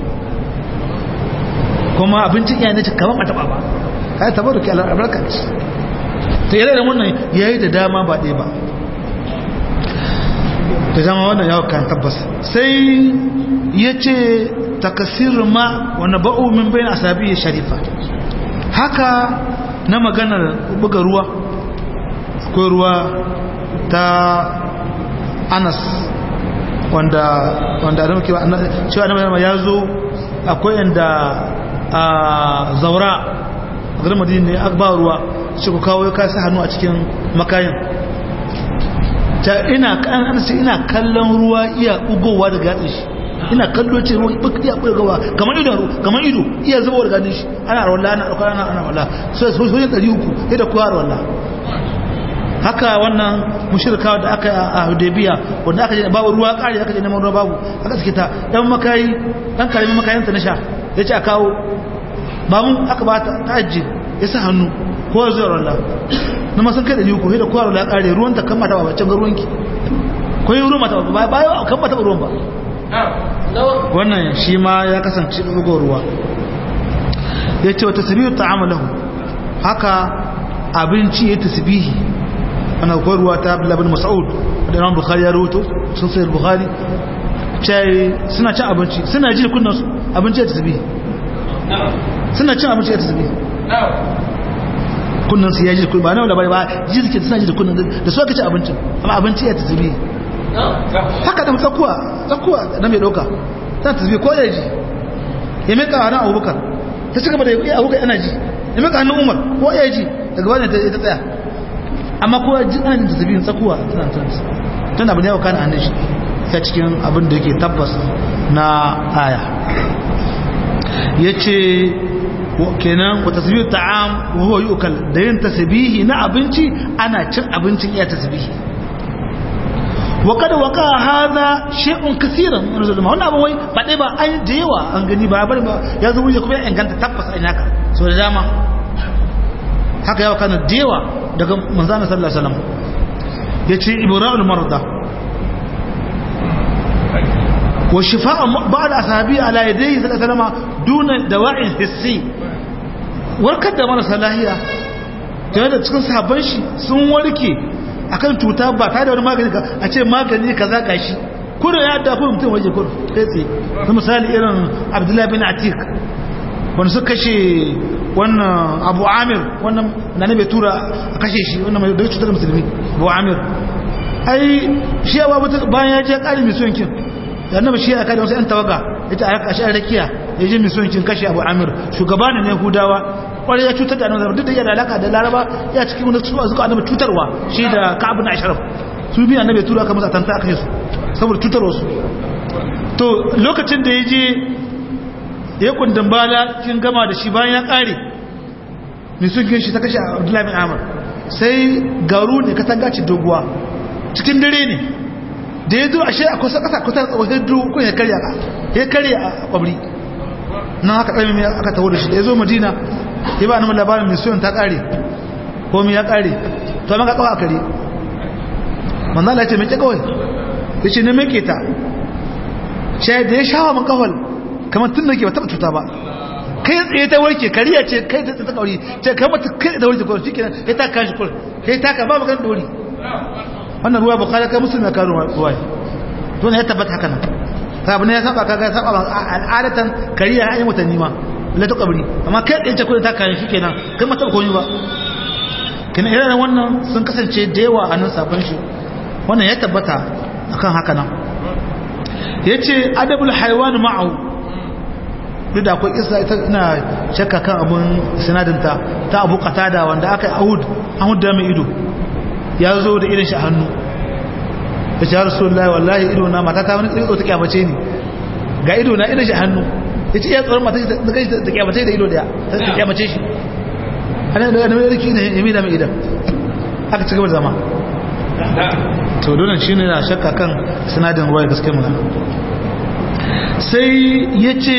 [SPEAKER 1] kuma abincin iya ne kaman a taba ba ka yi tabar da ke albarka ce ta yi da wannan ya yi da dama ba ɗaya ba da dama wannan yawon kan tabbas sai ya ce takasir ma wani ba'u min bayan asabi ya sharifa haka na maganar buga ruwa akwai ruwa ta anas wanda wanda da muke cewa na ya zo akwai yanda a zaura a garin madina ne aka ba ruwa shi ku kawo ya kasa hannu a cikin makayin ta ina kan an ce ina kallon ruwa iya ugowa daga gatsin shi ina kallo ce ruwa buk iya ugowa kamar ido kamar ido iya zubowa daga gatsin shi ana rawalla ana ɗaukar ana ana walla so so so ɗari uku sai da kowa rawalla haka wannan mushirka da aka a Hudaybiya wanda aka je babu ruwa kare aka je neman ruwa babu aka suke ta dan makayi dan karamin makayin ta na sha yace a kawo ba mun aka ba ta ta'ajji ya sa hannu ko zai rolla na masan kai da liku sai da kowa rolla kare ruwan ta kammata ba bacin ruwanki ko yi ruwan mata ba ba ya kammata ruwan ba wannan shi ma ya kasance bugo ruwa yace wa tasbihu ta'amalahu haka abinci ya tasbihi ana ruwa ta Abdullah bin Mas'ud da Imam Bukhari ya rawaito sun sai Bukhari cai suna cin abinci suna ji kunnan su abinci ya tasbihi suna cin abinci ya tasbihi kunnan su ya ji kunnan ba na labari ba ji suke suna ji da kunnan da su aka ci abincin amma abinci ya tasbihi haka da tsakuwa tsakuwa na mai dauka ta tasbihi ko ya ji ya mai kawo na Abubakar ta ci gaba da ya Abubakar ana ji ya mai kawo na Umar ko ya ji daga wannan ta tsaya amma kowa ji ana jin tasbihin tsakuwa tana tansa tun abin yawa kana hannun shi ta cikin abin da yake tabbas na aya ya ce kenan wa tasbihu ta'am wa huwa yu'kal da yin tasbihi na abinci ana cin abincin iya tasbihi wa kada waka hada shay'un kaseeran min zulma wannan abin wai ba dai ba an da yawa an gani ba bari ba ya zo wuce kuma ya inganta tabbas an haka so da dama haka yawa kana da yawa daga manzana sallallahu alaihi wasallam yace ibra'ul marda wa shifaa ba'd ashabi ala yadayhi sallallahu alaihi wasallam duna dawa'in hissi warkar da marasa lahiya tare da cikin sahabban shi sun warke akan cuta ba tare da wani magani a ce magani kaza gashi kudu ya da kudu mutum waje kudu kai tsaye na misali irin abdullahi bin atik wanda suka kashe wannan abu amir wannan na ne bai tura a kashe shi wannan mai da cutar musulmi abu amir ai shi ya babu bayan ya je kari mai sonkin da annabi shi ya kada wasu yan tawaga ita a kashe rakiya ya je mai sonkin kashe abu amir shugaba ne na yahudawa kwarai ya cutar da annabi duk da yana alaka da laraba ya cikin wani suka zuka annabi cutarwa shi da ka'ab bin ashraf su biya annabi tura aka masa tanta aka su saboda cutarwa su to lokacin da ya je ya kundin bala kin gama da shi bayan ya kare mai sun shi ta kashe abdullahi bin amur sai garu ne ka tanga ci doguwa cikin dare ne da ya zo a shi a kusa kasa kusa wajen dukkan ya karya ya karya a kwabri nan haka ɗaya mai aka taho da shi da ya zo madina ya ba namun labarin mai suyan ta kare ko mai ya kare to maka kawo a kare manzala ce mai ke kawai ya ce na meke ta shi da ya shawa man kawal kamar tun da ke ba taɓa cuta ba kai tsaye ta warke kariya ce kai ta ta kauri ce kai mata kai da warke kawai shikenan ya ta kan shi kawai ya ta ka ba magan dori wannan ruwa bukala kai musulmi ka ruwa ruwa to ne ya tabbata haka nan ka abu ne ya saba kaga saba al'adatan kariya ya yi mutanni ma la ta kabri amma kai tsaye ce kawai ta kan shikenan kai mata ba komai ba kina irin wannan sun kasance da yawa a nan sabon shi wannan ya tabbata akan haka nan yace adabul haywan ma'ahu duk da akwai isa ita ina shakka kan abun sinadinta ta abu katada wanda aka yi ahud ahud da mai ido ya zo da irin shi a hannu da shi rasulullahi wallahi ido na mata ta wani ido ta kyamace ni ga ido na irin shi a hannu ya ce iya tsoron mata ta kai ta kyamace da ido daya ta kyamace shi ana da mai riki ne ya mida mai idan aka ci gaba da zama to dole shi ne na shakka kan sinadin ruwa gaske magana sai ya ce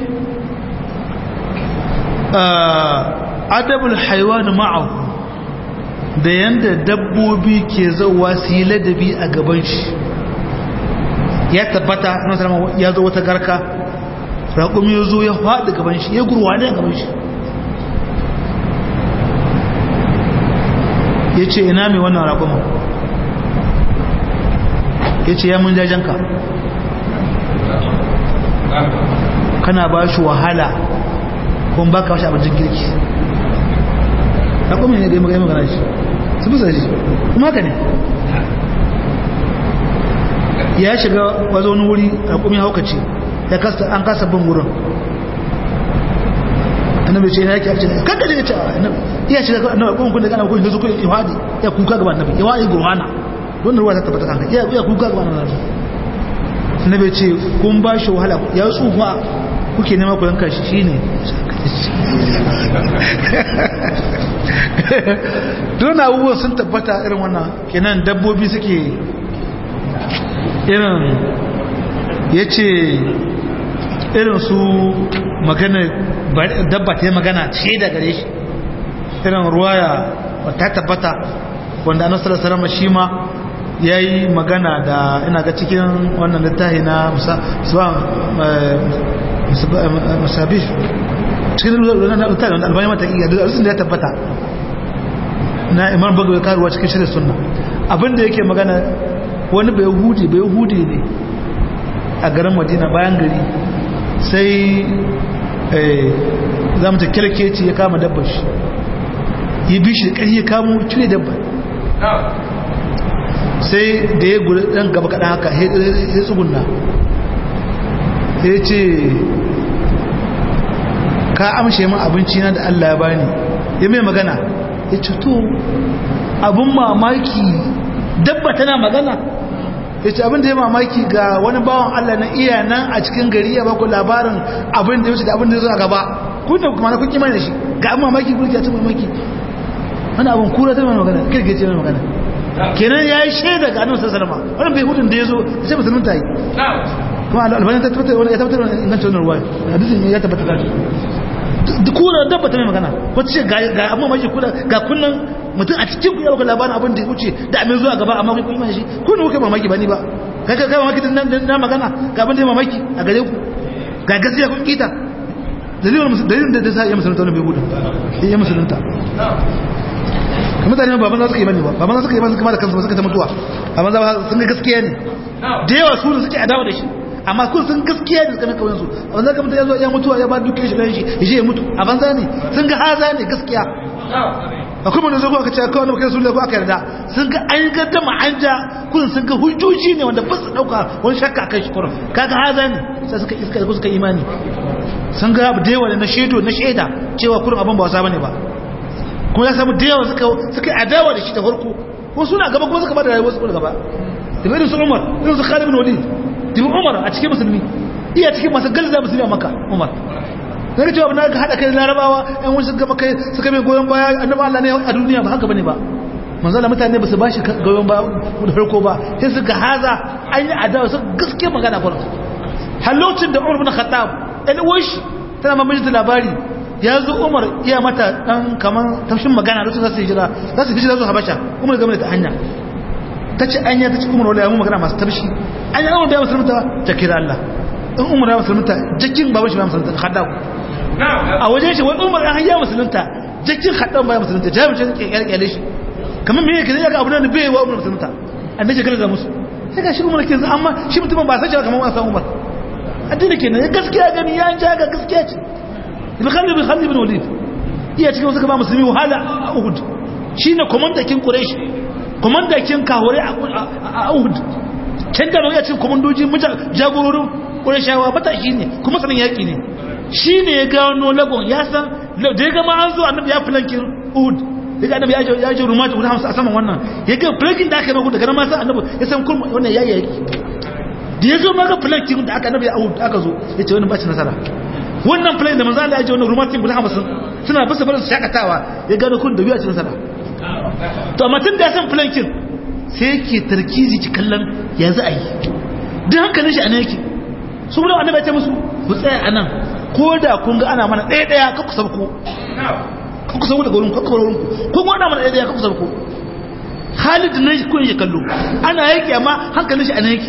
[SPEAKER 1] adabul haiwan ma'ahu da yanda dabbobi ke zauwa su yi ladabi a gaban shi ya tabbata na salama ya zo wata garka raƙumi ya zo ya faɗi gaban shi ya gurwa ne a gaban shi ya ce ina mai wannan raƙumin ya ce ya mun jajenka kana ba shi wahala kuma ba ka washe abincin kirki na kuma ne da yi magana shi su fi shi kuma haka ne ya shiga wazo wani wuri a kuma haukaci ya kasta an kasa bin wurin annabi ce ya ke ce kanka ce annabi iya shiga annabi kuma kun da kana kun da su kun ihadi ya kuka gaba annabi ya wai gurhana wannan ruwa ta tabbata kanka iya ya kuka gaba annabi annabi ce kun ba shi wahala ya tsufa kuke nema ku yanka shi shine don abubuwan sun tabbata irin wannan kenan dabbobi suke irin ya ce irin su magana dabba ta yi magana ce da gare shi irin ruwaya ta tabbata wanda anasar sarama shi ma ya yi magana da ina ga cikin wannan littafi na musabih cikin littafi wanda albani mata iya da da ya tabbata na imam bagawai karuwa cikin shirin sunna abinda yake magana wani bai hudi bai hudi ne a garin madina bayan gari sai za mu ta kirkeci ya kama dabbar shi ya bi shi ƙarfi ya kamo cire dabbar sai da ya gudu ɗan gaba kaɗan haka ya tsugunna ya ce ka amshe min abinci na da Allah ya bani ya mai magana ya ce to abin mamaki dabba tana magana ya ce abin da ya mamaki ga wani bawan Allah na iya nan a cikin gari ya baku labarin abin da ya wuce da abin da ya zo a gaba kun da kuma na kun kima da shi ga abin mamaki kun ya ce mamaki wani abin kura ta mai magana kirkice mai magana kenan ya yi shaida ga annabi sallallahu alaihi wasallam wannan bai hudun da ya zo sai musulun ta yi kuma albani ta tabbatar wani ya tabbatar wani ingancin wannan ruwa hadisin ya tabbatar da shi kura dabba ta mai magana wata ce ga amma mai kula ga kunnan mutum a cikin ku ya labarin abin da ya wuce da amin zuwa gaba amma kun imani shi kun kuka mamaki ba ni ba kai kai mamaki din nan na magana ga abin da ya mamaki a gare ku ga gaskiya kun kita dalilin dalilin da sa ya musulunta wannan bai gudu ya musulunta mutane baban za su yi bane ba baban za su yi bane kuma da kansu suka ta mutuwa amma za sun ga gaskiya ne da yawa su suke adawa da shi amma kun sun gaskiya da suka kawai su a wanda kamar ya zo ya mutuwa ya ba duke shi dan shi ya je ya mutu a banza ne sun ga haza ne gaskiya akwai mun zo aka ce kawai kai su ko aka yarda sun ga an ga dama an ja kun sun ga hujjoji ne wanda ba su dauka wani shakka kai shi kurum kaga haza ne sai suka iska suka imani sun ga da yawa na shedo na sheda cewa kurum abin ba wasa bane ba kuma ya samu da yawa suka suka adawa da shi da farko ko suna gaba kuma suka bada rayuwar su gaba da irin su Umar irin su Khalid bin Walid dibi Umar a cikin musulmi iya cikin masu galza musulmi a Makka Umar zai cewa na ga hada kai larabawa ɗan wani suka kai suka mai goyon baya annabi Allah ne a duniya ba haka bane ba manzo Allah mutane ba su bashi goyon baya da farko ba sai suka haza an yi adawa su gaske magana farko halocin da Umar bin Khattab ɗan uwanshi tana mamaye labari ya zo Umar iya mata dan kaman tafshin magana lokacin za su hijira za su hijira zuwa Habasha Umar game da ta hanya ta ce anya ta ce Umar wala ya mu magana masu tafshi anya Umar bai musulunta ta kira Allah in Umar ya musulunta jakin baban shi ba musulunta Khattab a wajen shi wani umar an ya musulunta jakin haɗan baya musulunta jami'in shi ke kyalkyale shi kamar me yake zai ga abu da bai wa umar musulunta an dace gana da musu sai ga shi umar ke zai amma shi mutumin ba san shi kamar wasan umar addini kenan ya gaskiya gani ya ja ga gaskiya ce ibn khalid bin khalid bin walid iya cikin wasu ba musulmi wahala a uhud shine komandakin quraish komandakin kahore a uhud can da ya cikin komandoji jagororin qurayshawa matashi ne kuma sanin yaki ne shi ne ya gano lagon ya san da ya gama an zo annabi ya filankin uhud ya ga annabi ya ji rumata guda hamsin a saman wannan ya ga filankin da aka yi guda ganin masu annabi ya san kurma wannan ya yi da ya zo ma ga filankin da aka annabi a uhud aka zo ya ce wani bacin nasara wannan filankin da manzo Allah ya ji wannan rumatin guda hamsin suna bisa barin su shakatawa ya gano kun da biyu a ci nasara to amma tun da ya san filankin sai yake tarkizi ci kallon ya za a yi duk hankalin shi a nan yake su kuma annabi ya ce musu ku tsaya a nan ko da kun ga ana mana ɗaya ɗaya ka kusa ku ka kusa da gurin kakka wurin ku kun ana mana ɗaya ɗaya ka kusa ku Khalid ne kun yi kallo ana yake amma hankalin shi ana yake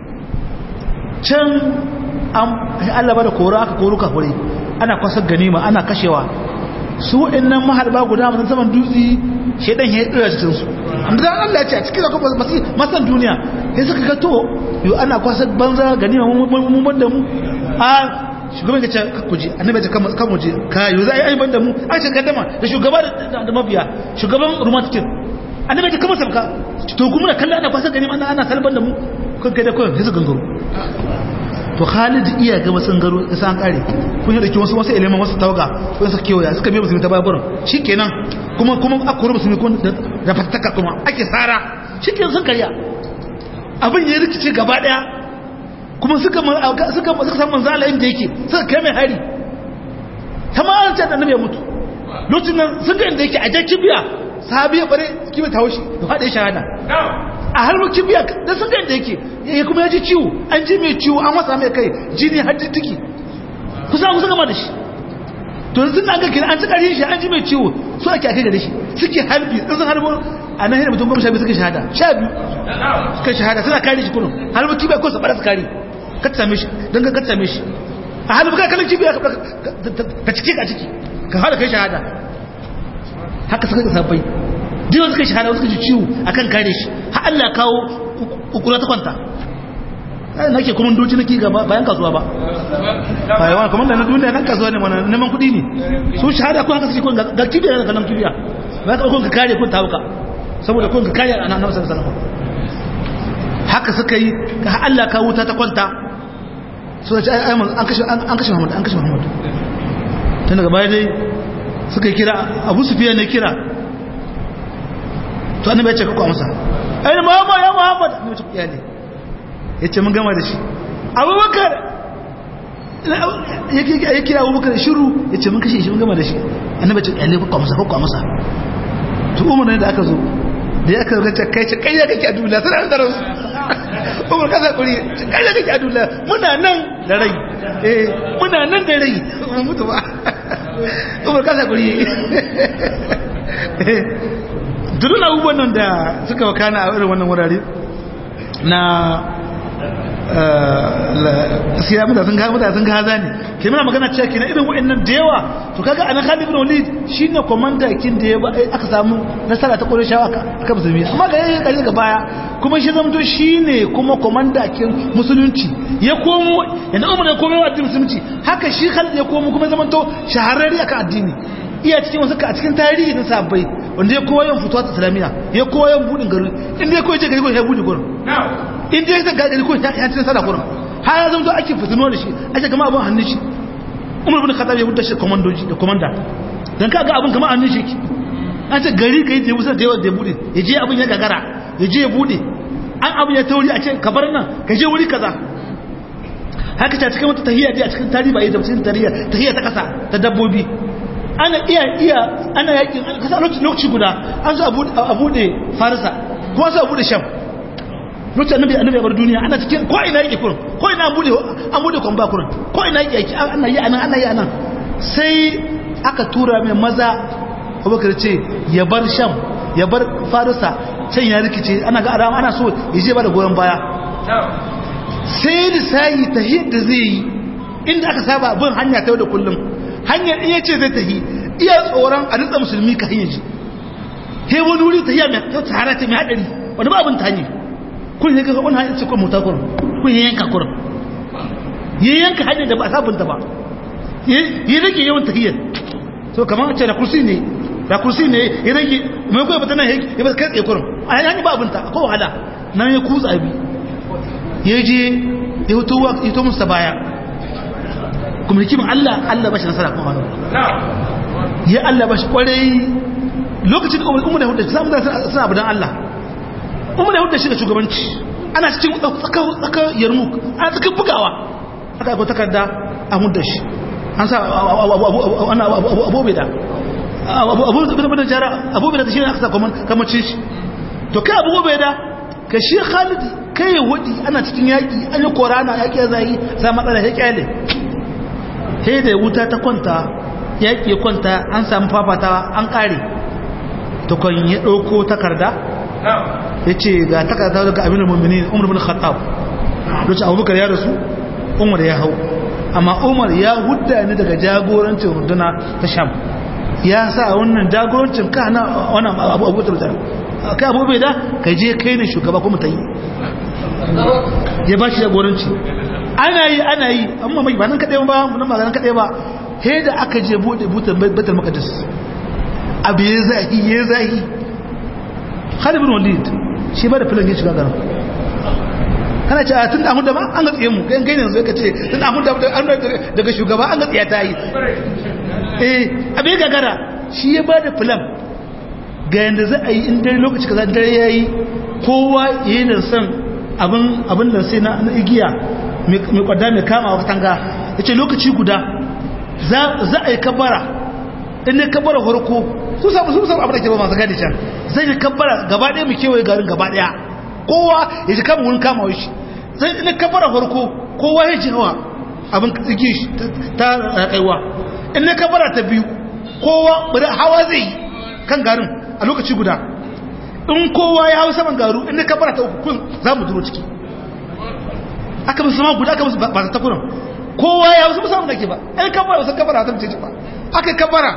[SPEAKER 1] can an Allah ba da kora aka koro kafure ana kwasar ganima ana kashewa su waɗannan maharba guda mun saman dutse shedan ya tsira cikin su amma dan Allah ya ce a cikin da kuma masan duniya sai suka ga to yo ana kwasar banza ganima mun mun da mu a shugaban ya ce kakuje annabi ya kan muje ka yi za a yi ban da mu a ce kaddama da shugaba da mabiya shugaban romantikin annabi ya kama sabka to kuma da kallon ana kwasa gani ana ana salban da mu kan kai da kawai sai su gangaro to Khalid iya ga wasu gangaro ya san kare kun yi da wasu wasu eleman wasu tawaga ko su kewaya suka biya musulmi ta bayan burin shikenan kuma kuma aka kore musulmi kun da fataka kuma ake sara shikenan sun karya abin ya rikice gaba daya kuma suka suka suka san manzo Allah inda yake suka kai mai hari tamam ta annabi ya mutu lokacin nan suka inda yake a jakki biya sahabi ya bare kibi ta hoshi da fada shahada a har mukin biya da suka inda yake ya kuma ya ji ciwo an ji mai ciwo an wasa mai kai jini har tiki kusa kusa gama da shi to yanzu na ga kina an ci karshen shi an ji mai ciwo so ake akai da shi suke harbi sun harbo a nan hira mutum goma sha biyu suka shahada sha biyu suka shahada suna kare shi kunun harbi kibiya ko su bara su kare ka same shi don ka same shi a halin ka kalin kibiya ka cike ka ciki ka hada kai shahada haka suka ga sabbai diwa suka shahada suka ji ciwo akan kare shi har Allah kawo kukura ta kwanta ai nake kuma doci nake gaba bayan kasuwa ba bai wani kuma da na duniya nan kasuwa ne mana neman kuɗi ne su shahada ko haka suke kun ga kibiya da kallon kibiya ba ka kun ka kare kun tawuka saboda kun ka kare annabi sallallahu alaihi wasallam haka suka yi ka Allah ka wuta ta kwanta suna ce an kashe Muhammad an kashe Muhammad tun daga baya dai suka kira Abu Sufyan ne kira to annabi ya ce kakwa masa ai Muhammad ya Muhammad ne ce iyali yace mun gama da shi Abubakar ya kira Abubakar shiru yace mun kashe shi mun gama da shi annabi ya ce iyali kakwa masa kakwa masa to umar ne da aka zo da ya kan gace kai ce kai ya kake a duniya suna da rasu umar kasa kuri kai ya kake a duniya muna nan da rai eh muna nan da rai mun mutu ba umar kasa kuri dukkan abubuwan nan da suka wakana a irin wannan wurare na gaskiya mutane sun ga mutane sun ga haza ne ke muna magana cewa kenan irin wa'annan da yawa to kaga anan Khalid ibn Walid shine komanda kin da ya aka samu nasara ta Qurayshawa aka musulmi amma ga yayin kaje ga baya kuma shi zamto shine kuma komanda kin musulunci ya komo yana umar ya komo addinin musulunci haka shi Khalid ya komo kuma zamanto shahararri aka addini iya cikin wasu a cikin tarihi na sabbai wanda ya kowa yan fituwa ta islamiyya ya kowa yan budin gari inda ya koya ce gari ko ya budi gurin inda ya zaga gari ko ya ci nasara gurin har ya zama ake fitino da shi ake gama abin hannun shi umar bin khattab ya wuce shi komandoji da komanda dan kaga abin kama hannun shi an ce gari kai da musa da yawa da bude ya je abin ya gagara ya je ya bude an abin ya tauri a ce ka bar nan ka je wuri kaza haka ta cikin wata tahiyya a cikin tarihi ba yi tafsirin tahiyya tahiyya ta kasa ta dabbobi ana iya iya ana yakin kasa lokaci guda an zo a bude farisa ko an zo a bude sham lokacin annabi annabi ya bar duniya ana cikin ko ina yake kurin ko ina an bude an bude kwamba kurin ko ina yake ana yi anan ana yi anan sai aka tura mai maza Abubakar ce ya bar sham ya bar farisa can ya rikice ana ga arama ana so ya je ba da goyon baya sai lissayi ta yadda zai yi inda aka saba bin hanya ta yau da kullum hanyar iya ce zai tahi iya tsoron a ritsa musulmi ka hanyar ji he wani wuri ta mai ta tsara ta mai haɗari wani ba abin ta hanyar kun yi kasa wani hanyar ce kun mutar kurin kun yi yanka kurin yi yanka hanyar da ba a sabunta ba yi rage yawan tahiyar so kamar ce da kursi ne da kursi ne ya rage mai kuwa bata nan ya ba kai tsaye kurin a hanyar ba abin ta ko wahala nan ya kutsa abi ya je ya hito musu baya kuma hikimin Allah Allah bashi nasara kuma wani ya Allah bashi kwarai lokacin da umar da hudu samun da suna abu don Allah umar da hudu shi da shugabanci ana cikin tsakar yarmuk ana cikin bugawa aka aiko takarda a hudu shi an sa abubuwa da abubuwa da jara abubuwa da shi ne aka sa kamacin shi to kai abubuwa da ka shi khalid kai ya wadi ana cikin yaƙi an yi korana yaƙi ya zai za matsala ya ƙyale sai da wuta ta kwanta yaƙi kwanta an samu fafatawa an ƙare tukon ya ɗauko takarda ya ce ga takarda daga abin mummini umar bin khattab lokacin abubakar ya rasu umar ya hau amma umar ya hudda ni daga jagorancin runduna ta sham ya sa wannan jagorancin ka na wannan abu da kai abu bai da ka je kai ne shugaba kuma ta yi ya ba shi jagoranci ana yi ana yi amma mai ba nan kaɗai ba nan maganin kaɗai ba he da aka je buɗe butan batal makadis abu ya zahi ya zahi halibin walid shi ba da filin ya shiga garin kana ce a tun da da ba an ga tsaye mu gan gani yanzu ka ce tun da da daga shugaba an ga tsaye ta yi eh abin gagara shi ya ba da filan ga yadda za a yi in dare lokaci kaza dare ya yi kowa ya yi da son abin da sai na igiya mai kwada mai kama wa tanga ya ce lokaci guda za a yi kabara inda kabara farko su samu su samu abin da ke ba masu gadi can zai yi kabara gaba ɗaya mu kewaye garin gaba ɗaya kowa ya ji kama wurin kama shi zai inda kabara farko kowa ya ji hawa abin igiya shi ta kaiwa inda kabara ta biyu kowa hawa zai yi kan garin a lokaci guda in kowa ya hau saman garu inda kabara ta uku kun za mu duro ciki aka musu sama guda aka musu ba ta takunan kowa ya hau saman da ke ba ɗan kabara wasu kabara ta mace ba aka kabara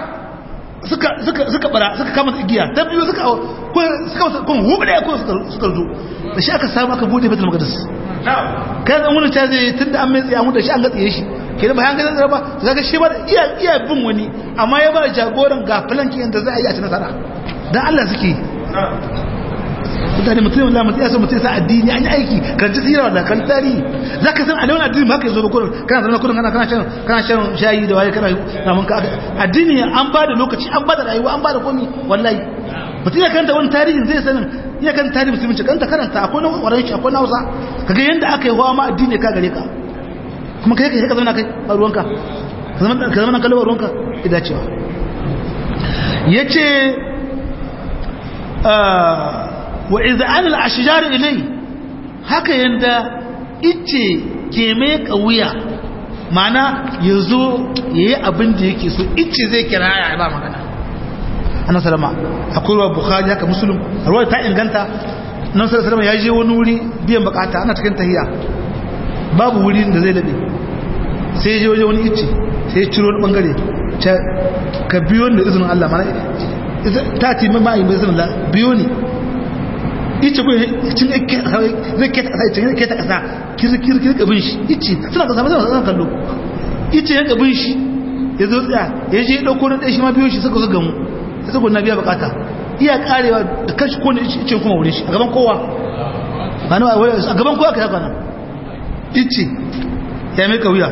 [SPEAKER 1] suka bara suka kama igiya ta biyu suka suka kun hubu da ya kun suka zo da shi aka samu aka bude betul maqdis kai zan wani ta zai tunda an mai tsaye an da shi an gatsaye shi ke da bayan ganin ba kaga shi ba iya iya bin wani amma ya ba jagoran ga filanki yanda za a yi a ci nasara dan Allah suke mutane mutum Allah mutum ya so mutum sa addini an yi aiki kan ci tsira da kan tarihi zaka san alawar addini ba ka zo ba kurin kana zama kurin kana kana shan kana shan shayi da waye kana namun ka addini an ba da lokaci an ba da rayuwa an ba da komi wallahi mutum ya kanta wani tarihin zai sanin ya kan tarihi musulunci kanta karanta akwai na waran shi akwai na hausa kaga yanda aka yi hawa ma addini ka gare ka kuma kai kai ka zama kai a ruwanka ka zama nan kalmar ruwanka ida cewa yace wa iz'an al-ashjar ilay haka yanda ice ke mai kauya mana yazo yayi abin da yake so ice zai kira ya ba magana annabi sallama akwai ruwa bukhari haka muslim ruwa ta inganta nan sallama ya je wani wuri biyan bukata ana cikin tahiyya babu wurin da zai laɓe sai je waje wani ice sai ciro wani ɓangare ka biyo da izinin Allah mana ta ce mai ma'ayin bai izinin Allah biyo ne ice ko cin zai keta ƙasa cin keta ƙasa kirkir ka bin shi ice suna ƙasa suna ƙasa kallo ice yanka bin shi ya zo tsaya ya je ya ɗauko na ɗaya shi ma biyo shi suka zo gamu ya suka na biya bukata iya karewa da kashi ko ne ice kuma wurin shi a gaban kowa a gaban kowa ka yaka nan ice ya mai kauya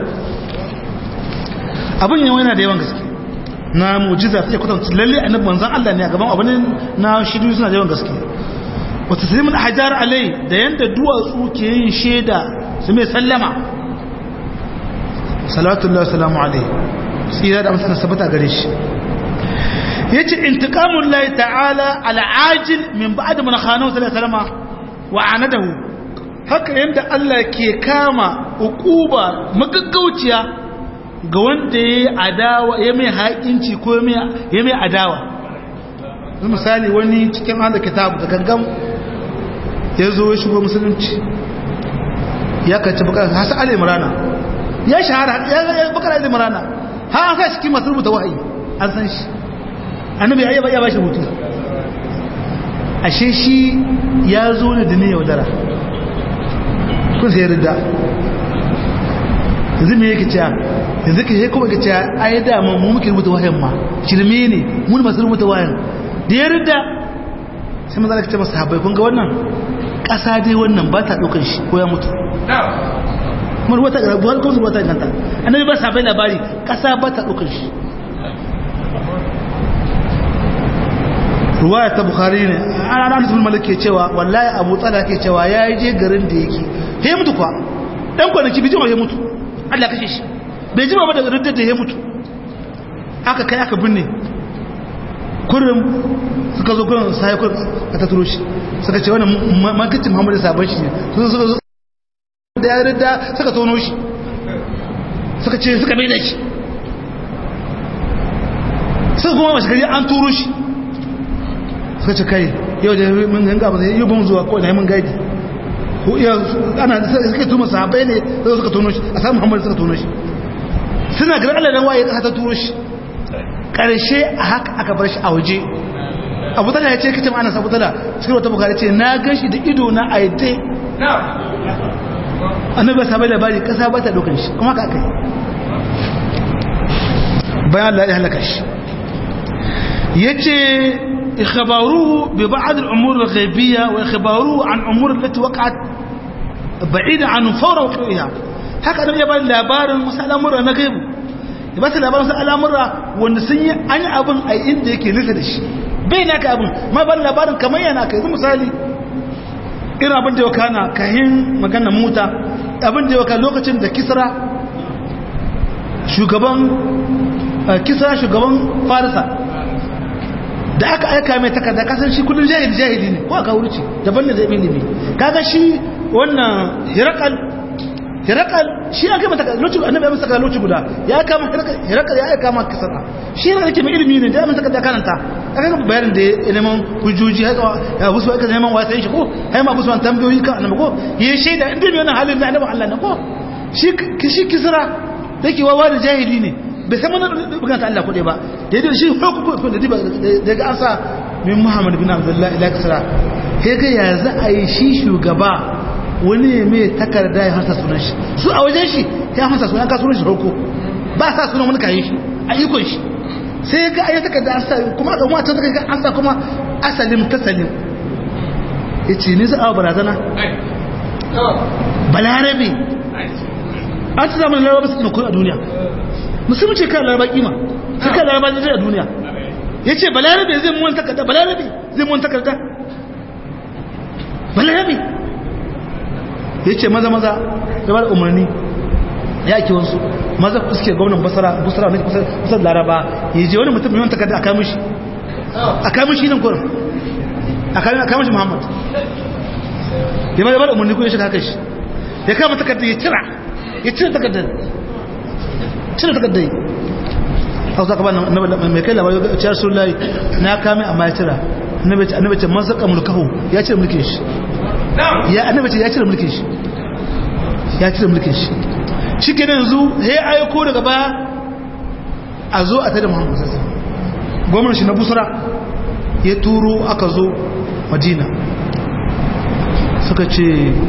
[SPEAKER 1] abin yawa yana da yawan gaske na mujiza sai kwatanta lalle annabi manzon Allah ne a gaban abin na shidu suna da yawan gaske wata salimin hajar alai da yanda duwatsu ke yin shaida su mai sallama salatullahi salamu alai tsira da amsana sabata gare shi yace intiqamul lahi ta'ala al'ajil min ba'd man khanahu sallallahu alaihi wasallam wa anadahu haka yanda Allah ke kama ukuba magaggauciya ga wanda yayi adawa ya mai haƙinci ko ya mai adawa misali wani cikin hada kitabu da gangan ya zo ya shigo musulunci ya kaci bakar hasa ali imrana ya shahara ya bakar ali imrana ha an sa cikin masu rubuta wahayi an san shi annabi ya ya bashi hutu ashe shi ya zo ne da ne yaudara kun sai rida yanzu me yake cewa yanzu ke kuma ke cewa ai da mu muke rubuta wahayin ma shirme ne mun masu rubuta wahayin da ya rida sai maza ka ce masa habai kun ga wannan ƙasa dai wannan ba ta ɗaukar shi ko ya mutu kuma wata buhar kuma su wata ganta annabi ba sa bai labari ƙasa ba ta ɗaukar shi ruwaya ta bukhari ne ana nan sun malik ke cewa wallahi abu tsala ke cewa ya yi je garin da yake he mutu kwa dan kwanaki bijima ya mutu Allah kashe shi bai jima ba daga riddar da ya mutu aka kai aka binne kurin suka zo kurin sai kurin ka ta turo shi suka ce wannan makicin Muhammadu sabon shi ne su suka zo da ya ridda suka tono shi suka ce suka bai da shi suka kuma mashi gari an turo shi suka ce kai yau da mun ganga ba zai yi bin zuwa ko da mun gaidi ko iya ana suka tuma sahabbai ne sai suka tono shi a samu Muhammad suka tono shi suna garin Allah dan waye ka ta turo shi karshe a haka aka bar shi a waje Abu Talha ya ce kace ana Abu Talha cikin wata bukari ce na ganshi da ido na aite annabi sahabbai labari kasa ba ta dokan shi kuma ka kai bayan Allah ya halaka shi yace إخباروه ببعض الأمور الغيبية وإخباروه عن أمور التي وقعت بعيدة عن فور وقوعها هكذا يبقى labarin wasu al'amura na gaibu ya ba su labarin wasu al'amura wanda sun yi an yi abin a inda yake nisa da shi bai na ka abin ma ba labarin kamar yana ka yanzu misali irin abin da ya kana kahin magana muta abin da ya kana lokacin da kisra shugaban kisra shugaban farisa da aka aika mai takarda kasan shi kudin jahili jahili ne ko aka wuce daban da zai ilimi kaga shi wannan hirakal hirakal shi aka mata lokaci annabi ya masa lokaci guda ya kama hirakal hirakal ya aika maka kasara shi ne yake mai ilimi ne da mun saka da karanta kaga bayanin da ya neman hujjoji haka ya busu aka neman wasan shi ko hai ma busu tambayoyi kan annabi ko yayi shaida inda ne wannan halin da annabi Allah ne ko shi shi kisra dake wawa da jahili ne bai san mana bukata Allah kuɗe ba da yadda shi hukuku da diba daga an sa min Muhammad bin Abdullah ila kasara kai ga ya za a yi shi shugaba wani ne mai takarda ya hasa sunan shi su a wajen shi ya hasa sunan ka sunan shi farko ba sa sunan wani kayan shi a ikon shi sai ga ayi takarda an sa kuma ga wata takarda an sa kuma asalim tasalim yace ni za a barazana balarabe an ci zamanin larabar su a duniya musulmi ce kan laraba kima sai kan laraba zai a duniya ya ce balarabe zai muwan takarda balarabe zai muwan takarda balarabe ya ce maza maza da ba da umarni ya ake wasu maza suke gwamnan basara basara na kusan laraba ya je wani mutum yawan takarda a kamishi a kamishi nan kurin a kamishi muhammad ya ma da ba da umarni ko ya shiga haka shi ya kama takarda ya cira ya cire takardar cire takardar a wasu akabar mai kai labarai ya ciyar sun layi na kame amma ya cira annabi ce man saka mulkahu ya cire mulkin shi ya annabi ce ya cire mulkin shi ya cire mulkin shi shi ke yanzu ya aiko daga baya a zo a tada muhammadu sassan gwamnan shi na busra ya turo aka zo madina suka ce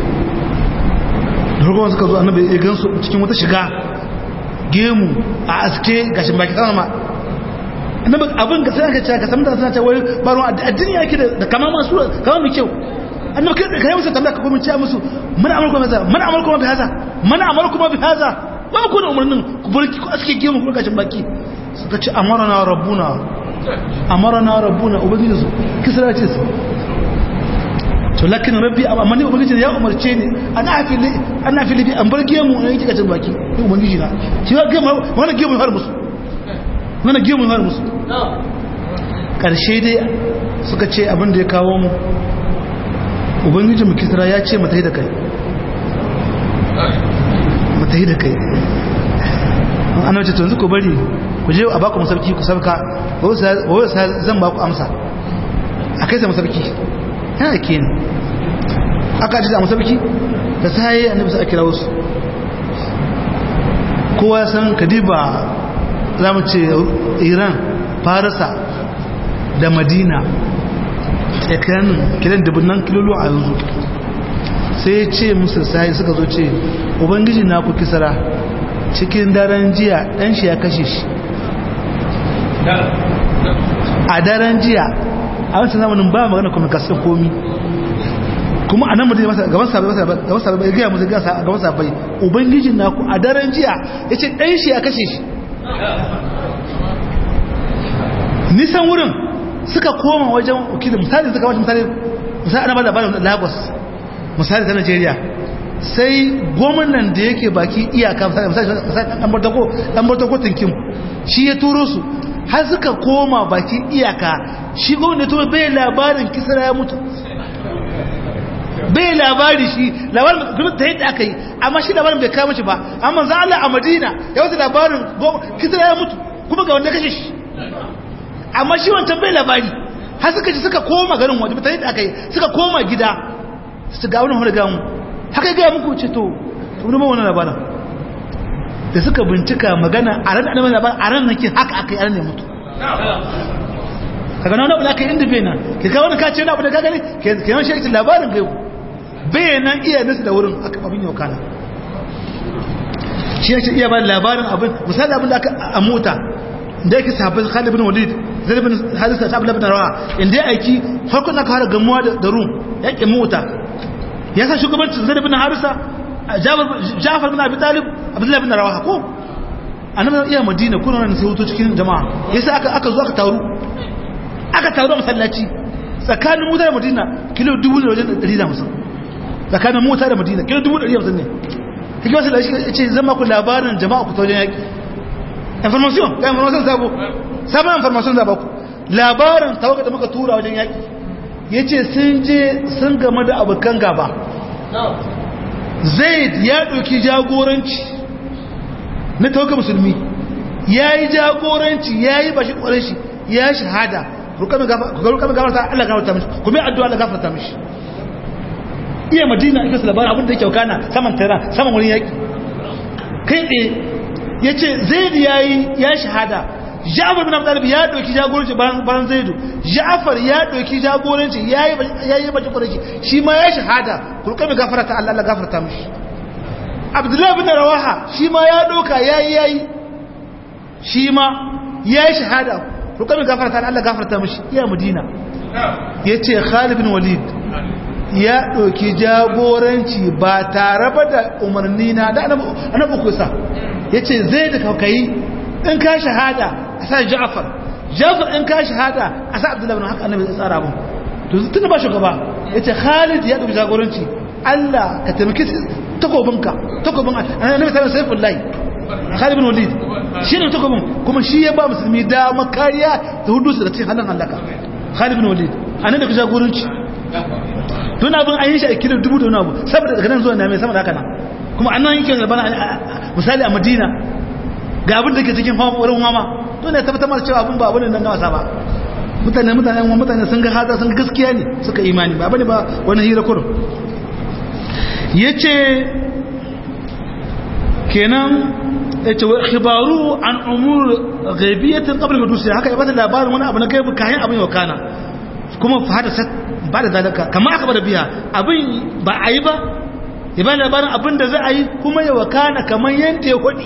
[SPEAKER 1] da hukumar suka zo annabi ya gansu cikin wata shiga gemu a aske gashin baki sama annabi abin ga sai aka ce ka san da suna ce wai baro addini yake da kama masu kama mai kyau annabi kai kai musu tambaya ka kuma ce musu mana amarku ma haza mana amarku ma bi haza mana amarku ma bi haza ba ku da umarnin ku burki ku aske gemu ku gashin baki suka ce amarna rabbuna amarna rabbuna ubangiji su kisra ce su to lakin rabbi amma ni ubangiji ya umarce ni ana afili ana afili bi an bar gemu ne yake gashin baki ni ubangiji na shi ga gemu wannan gemu har musu wannan gemu har musu karshe dai suka ce abin da ya kawo mu ubangiji mu kisra ya ce mata da kai mata da kai an wace to yanzu ku bari ku je a baku masauki ku sabka wai sa zan baku amsa a kai sa masauki yana ke ne aka ji a masauki da sai annabi sai kira wasu kowa san kadiba za mu ce iran farisa da madina tsakanin kiran dubunnan kilolo a yanzu sai ya ce musu sai suka zo ce ubangiji na ku kisara cikin daren jiya dan shi ya kashe shi a daren jiya a wancan zamanin ba magana kuma kasar komi kuma a nan mutum masa gaban sabai gaban sabai ya gaya musu gasa gaban sabai ubangijin naku a daren jiya ya ce ɗan shi ya kashe shi nisan wurin suka koma wajen ukili misali suka wajen misali misali ana ba da bayan lagos misali ta nigeria sai gwamnan da yake baki iyaka misali ɗan bartako tinkin shi ya turo su har suka koma baki iyaka shi gwamnan da turo bai labarin kisra ya mutu bai labari shi labarin kuma ta yadda aka yi amma shi labarin bai kama shi ba amma za Allah a madina ya wata labarin kisra ya mutu kuma ga wanda kashe shi amma shi wancan bai labari har suka ci suka koma garin waje ta yadda aka yi suka koma gida su ga wani hori gamu haka gaya muku ce to wani ba wani labarin da suka bincika magana a ran da labarin a ran nake haka aka yi a ran ne mutu kaga na wani abu da aka yi inda bai nan ke kawo wani kace wani abu da ka gani ke yawan shi labarin gaibu bayanan iya nasu da wurin abin yau kana shi yake iya ba labarin abin misali abin da aka a mota da yake sabbin Khalid bin Walid Zaid bin Harisa ta Abdullah bin Rawa inda ya aiki farkon aka fara gamuwa da Rum yake mota ya sa shugabancin Zaid bin Harisa Ja'far bin Abi Talib Abdullah bin Rawa ko annabi iya Madina kuna nan sai hutu cikin jama'a yasa aka aka zo aka taru aka taru a masallaci tsakanin mota da Madina kilo 1000 wajen 150 tsakanin mota da madina kilo dubu ɗari hamsin ne kake wasu da shi ce zama ku labarin jama'a ku taujen yaƙi information ga information sabo sabon information za ku labarin tawaga da muka tura wajen yaƙi ya ce sun je sun game da abokan gaba zaid ya ɗauki jagoranci na tawaga musulmi ya yi jagoranci ya yi bashi ƙwarar shi ya shahada rukamin gafarta Allah gafarta mishi kuma yi addu'a Allah gafarta mishi iya madina ake su labarin abin da yake wakana saman tara saman wurin yaƙi kai tsaye ya ce zaidu ya yi ya shahada ja'afar bin abdalib ya ɗauki jagoranci bayan zaidu ja'afar ya ɗauki jagoranci ya yi bakin ƙwararki shi ma ya shahada kurka mai gafara ta allah gafarta mishi abdullahi bin rawaha shi ma ya ɗauka ya yi ya yi shi ma ya yi shahada kurka mai gafara ta allah gafarta mishi iya madina ya ce khalid bin walid ya ɗauki jagoranci ba tare ba da umarni na da annabi kusa ya ce zai da kaukayi in ka shahada a sa ja'afar ja'afar in ka shahada a sa abdullahi bin haka annabi ya tsara mun to tun ba shugaba ya ce khalid ya ɗauki jagoranci allah ka taimaki takobinka takobin annabi sallallahu alaihi wasallam khalid bin walid shi ne takobin kuma shi ya ba musulmi dama kariya da hudu su da cikin halin halaka khalid bin walid annabi ka jagoranci tun abin an yi shi a kilin dubu da wani abu saboda daga nan zuwa na mai sama da haka nan kuma an nan yake zarbana misali a madina ga abin da ke cikin wurin mama to ne tabbatar mara cewa abin ba abin nan gawasa ba mutane mutane mutane sun ga hada sun ga gaskiya ne suka imani ba bane ba wani hira kurum yace kenan yace wa khibaru an umur ghaibiyatin qabla hudusi haka ya bada labarin wani abu na gaibi kayan abin wakana kuma fa hadasa ba da zalika kama aka bada biya abin ba a yi ba ya bada labarin abin da za a yi kuma ya wakana kamar yanda ya hudi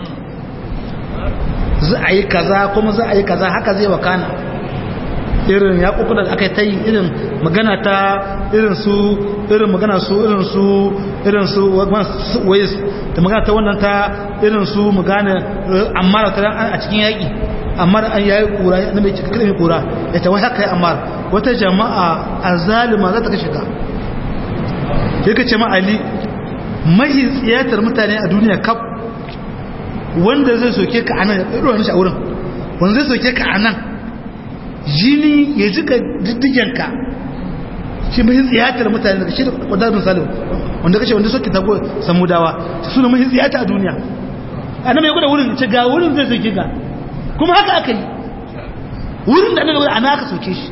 [SPEAKER 1] za a yi kaza kuma za a yi kaza haka zai wakana irin ya kuku da aka ta yi irin magana ta irin su irin magana su irin su irin su wais da magana ta wannan ta irin su magana amma da ta a cikin yaƙi amma da an yayi kura na mai cikin kalmi kura ya ta wai haka yi amma wata jama'a a zalima za ta kashe ka ya ka ce ma ali mahi tsiyatar mutane a duniya kaf wanda zai soke ka a nan ya ɗaɗo wani shi a wurin wanda zai soke ka a nan jini ya jika diddigenka shi mahin tsiyatar mutane daga shi da wadannan salim wanda kashe wanda soke tago samudawa su ne mahin tsiyata a duniya a nan mai gwada wurin ce ga wurin zai soke ka kuma haka aka yi wurin da annabi ana aka soke shi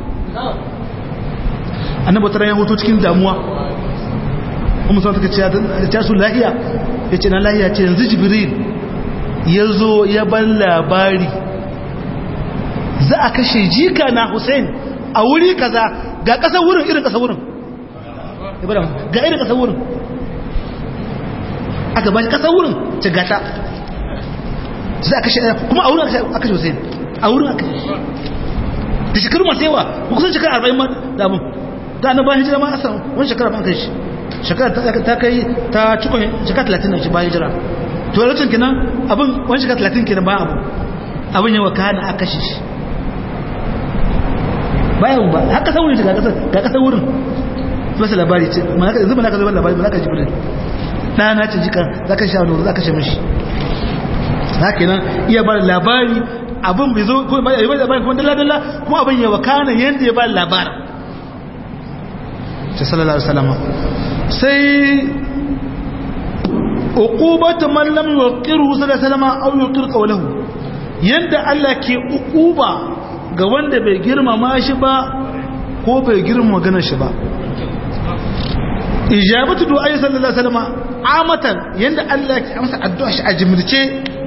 [SPEAKER 1] annabi tara ya hoto cikin damuwa kuma sun take ce ta su lahiya ya ce na lahiya ce yanzu jibril ya zo ya ban labari za a kashe jika na Hussein a wuri kaza ga kasar wurin irin kasar wurin ga irin kasar wurin aka ba shi kasar wurin ce gata za a kashe kuma a wurin aka kashe Hussein a wurin aka kashe da shekaru masu yawa kusan shekara arba'in ma damun ta na bayan hijira ma a samu wani shekara ba kai shi shekara ta kai ta cikon shekara talatin na shi bayan hijira to lokacin kenan abin wani shekara talatin kenan ba abu abin yawa kana a kashe shi bayan ba haka san wurin ga kasar ga kasar wurin masa labari ce malaka yanzu malaka zai labari malaka jibril dana ce jika zaka sha nuru zaka sha mishi haka nan iya ba labari abin bai zo ko ba yi labari kuma dalla dalla kuma abin ya wakana yanda ya ba labarin sai sallallahu alaihi wasallam sai uqubatu man lam yuqiru sallallahu alaihi wasallam aw yuqir qawluhu yanda Allah ke uquba ga wanda bai girmama shi ba ko bai girmama maganar shi ba ijabatu du'a sallallahu alaihi wasallam amatan yanda Allah ke amsa addu'a shi a jimrice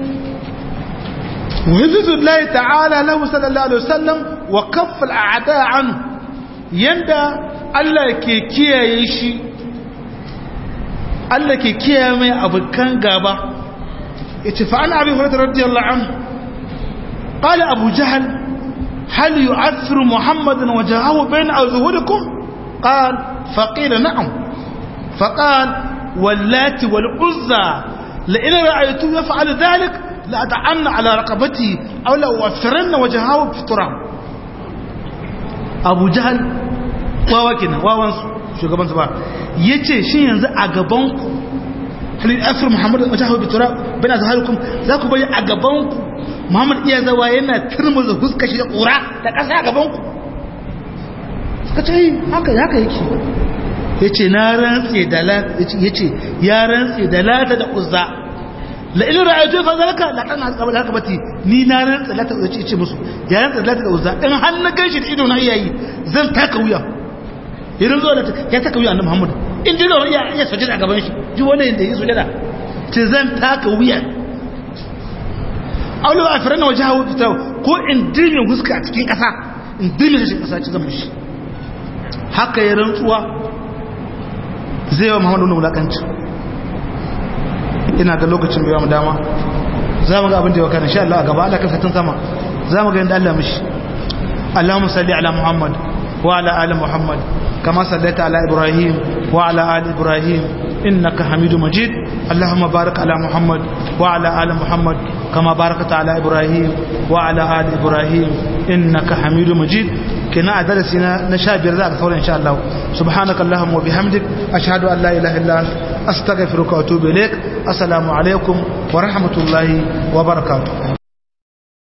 [SPEAKER 1] wa hifzullahi ta'ala lahu sallallahu alaihi wasallam wa kaffa al'ada anhu yanda Allah ke kiyaye shi Allah ke kiyaye mai abukan gaba yace fa an abi hurairah radiyallahu anhu qala abu jahl هل يعثر محمدا وجهه بين أظهركم قال فقيل نعم فقال واللات والعزى لئن رأيته يفعل ذلك لأدعن على رقبتي أو لأوفرن وجهه في التراب أبو جهل وواكنا ووانسو shugaban su ba ya ce shi yanzu a gabanku halin afir muhammadu wajen hau bitura bana zaharukum za ku bayi a gabanku muhammad iya zawa yana turmuza huska shi da ƙura da ƙasa a gabanku suka ce haka haka yake ya ce na rantse da ya ce ya rantse da lata da uzza la ilin ra'ayatu fa zalaka la kana qabla haka bati ni na rantse lata da ce musu ya rantse lata da uzza in har na ganshi da ido na iyayi zan taka wuya idan zo da ya taka wuya annabi muhammad in ji da ya ya sujada a gaban shi ji wannan yanda yi sujada ce zan taka wuya aulu a firana waje hawa fita ko in dirmin huska a cikin ƙasa in dirmin shi ƙasa ci zan mishi haka ya rantsuwa zai wa muhammadu wani wulakanci ina ga lokacin bai wa mu dama za mu ga abin da ya wakana sha Allah a gaba Allah kan satin sama za mu ga yadda Allah mishi Allahumma salli ala Muhammad wa ala ali Muhammad kama sallaita ala Ibrahim wa ala ali Ibrahim innaka Hamidu Majid Allahumma barik ala Muhammad wa ala ali Muhammad kama barakta ala Ibrahim wa ala ali Ibrahim innaka Hamidu Majid kina a darasi na sha biyar za a sauran insha Allah subhanaka Allahumma wa bihamdik ashhadu an la ilaha illa anta astaghfiruka wa atubu ilaik assalamu alaikum wa rahmatullahi wa barakatuh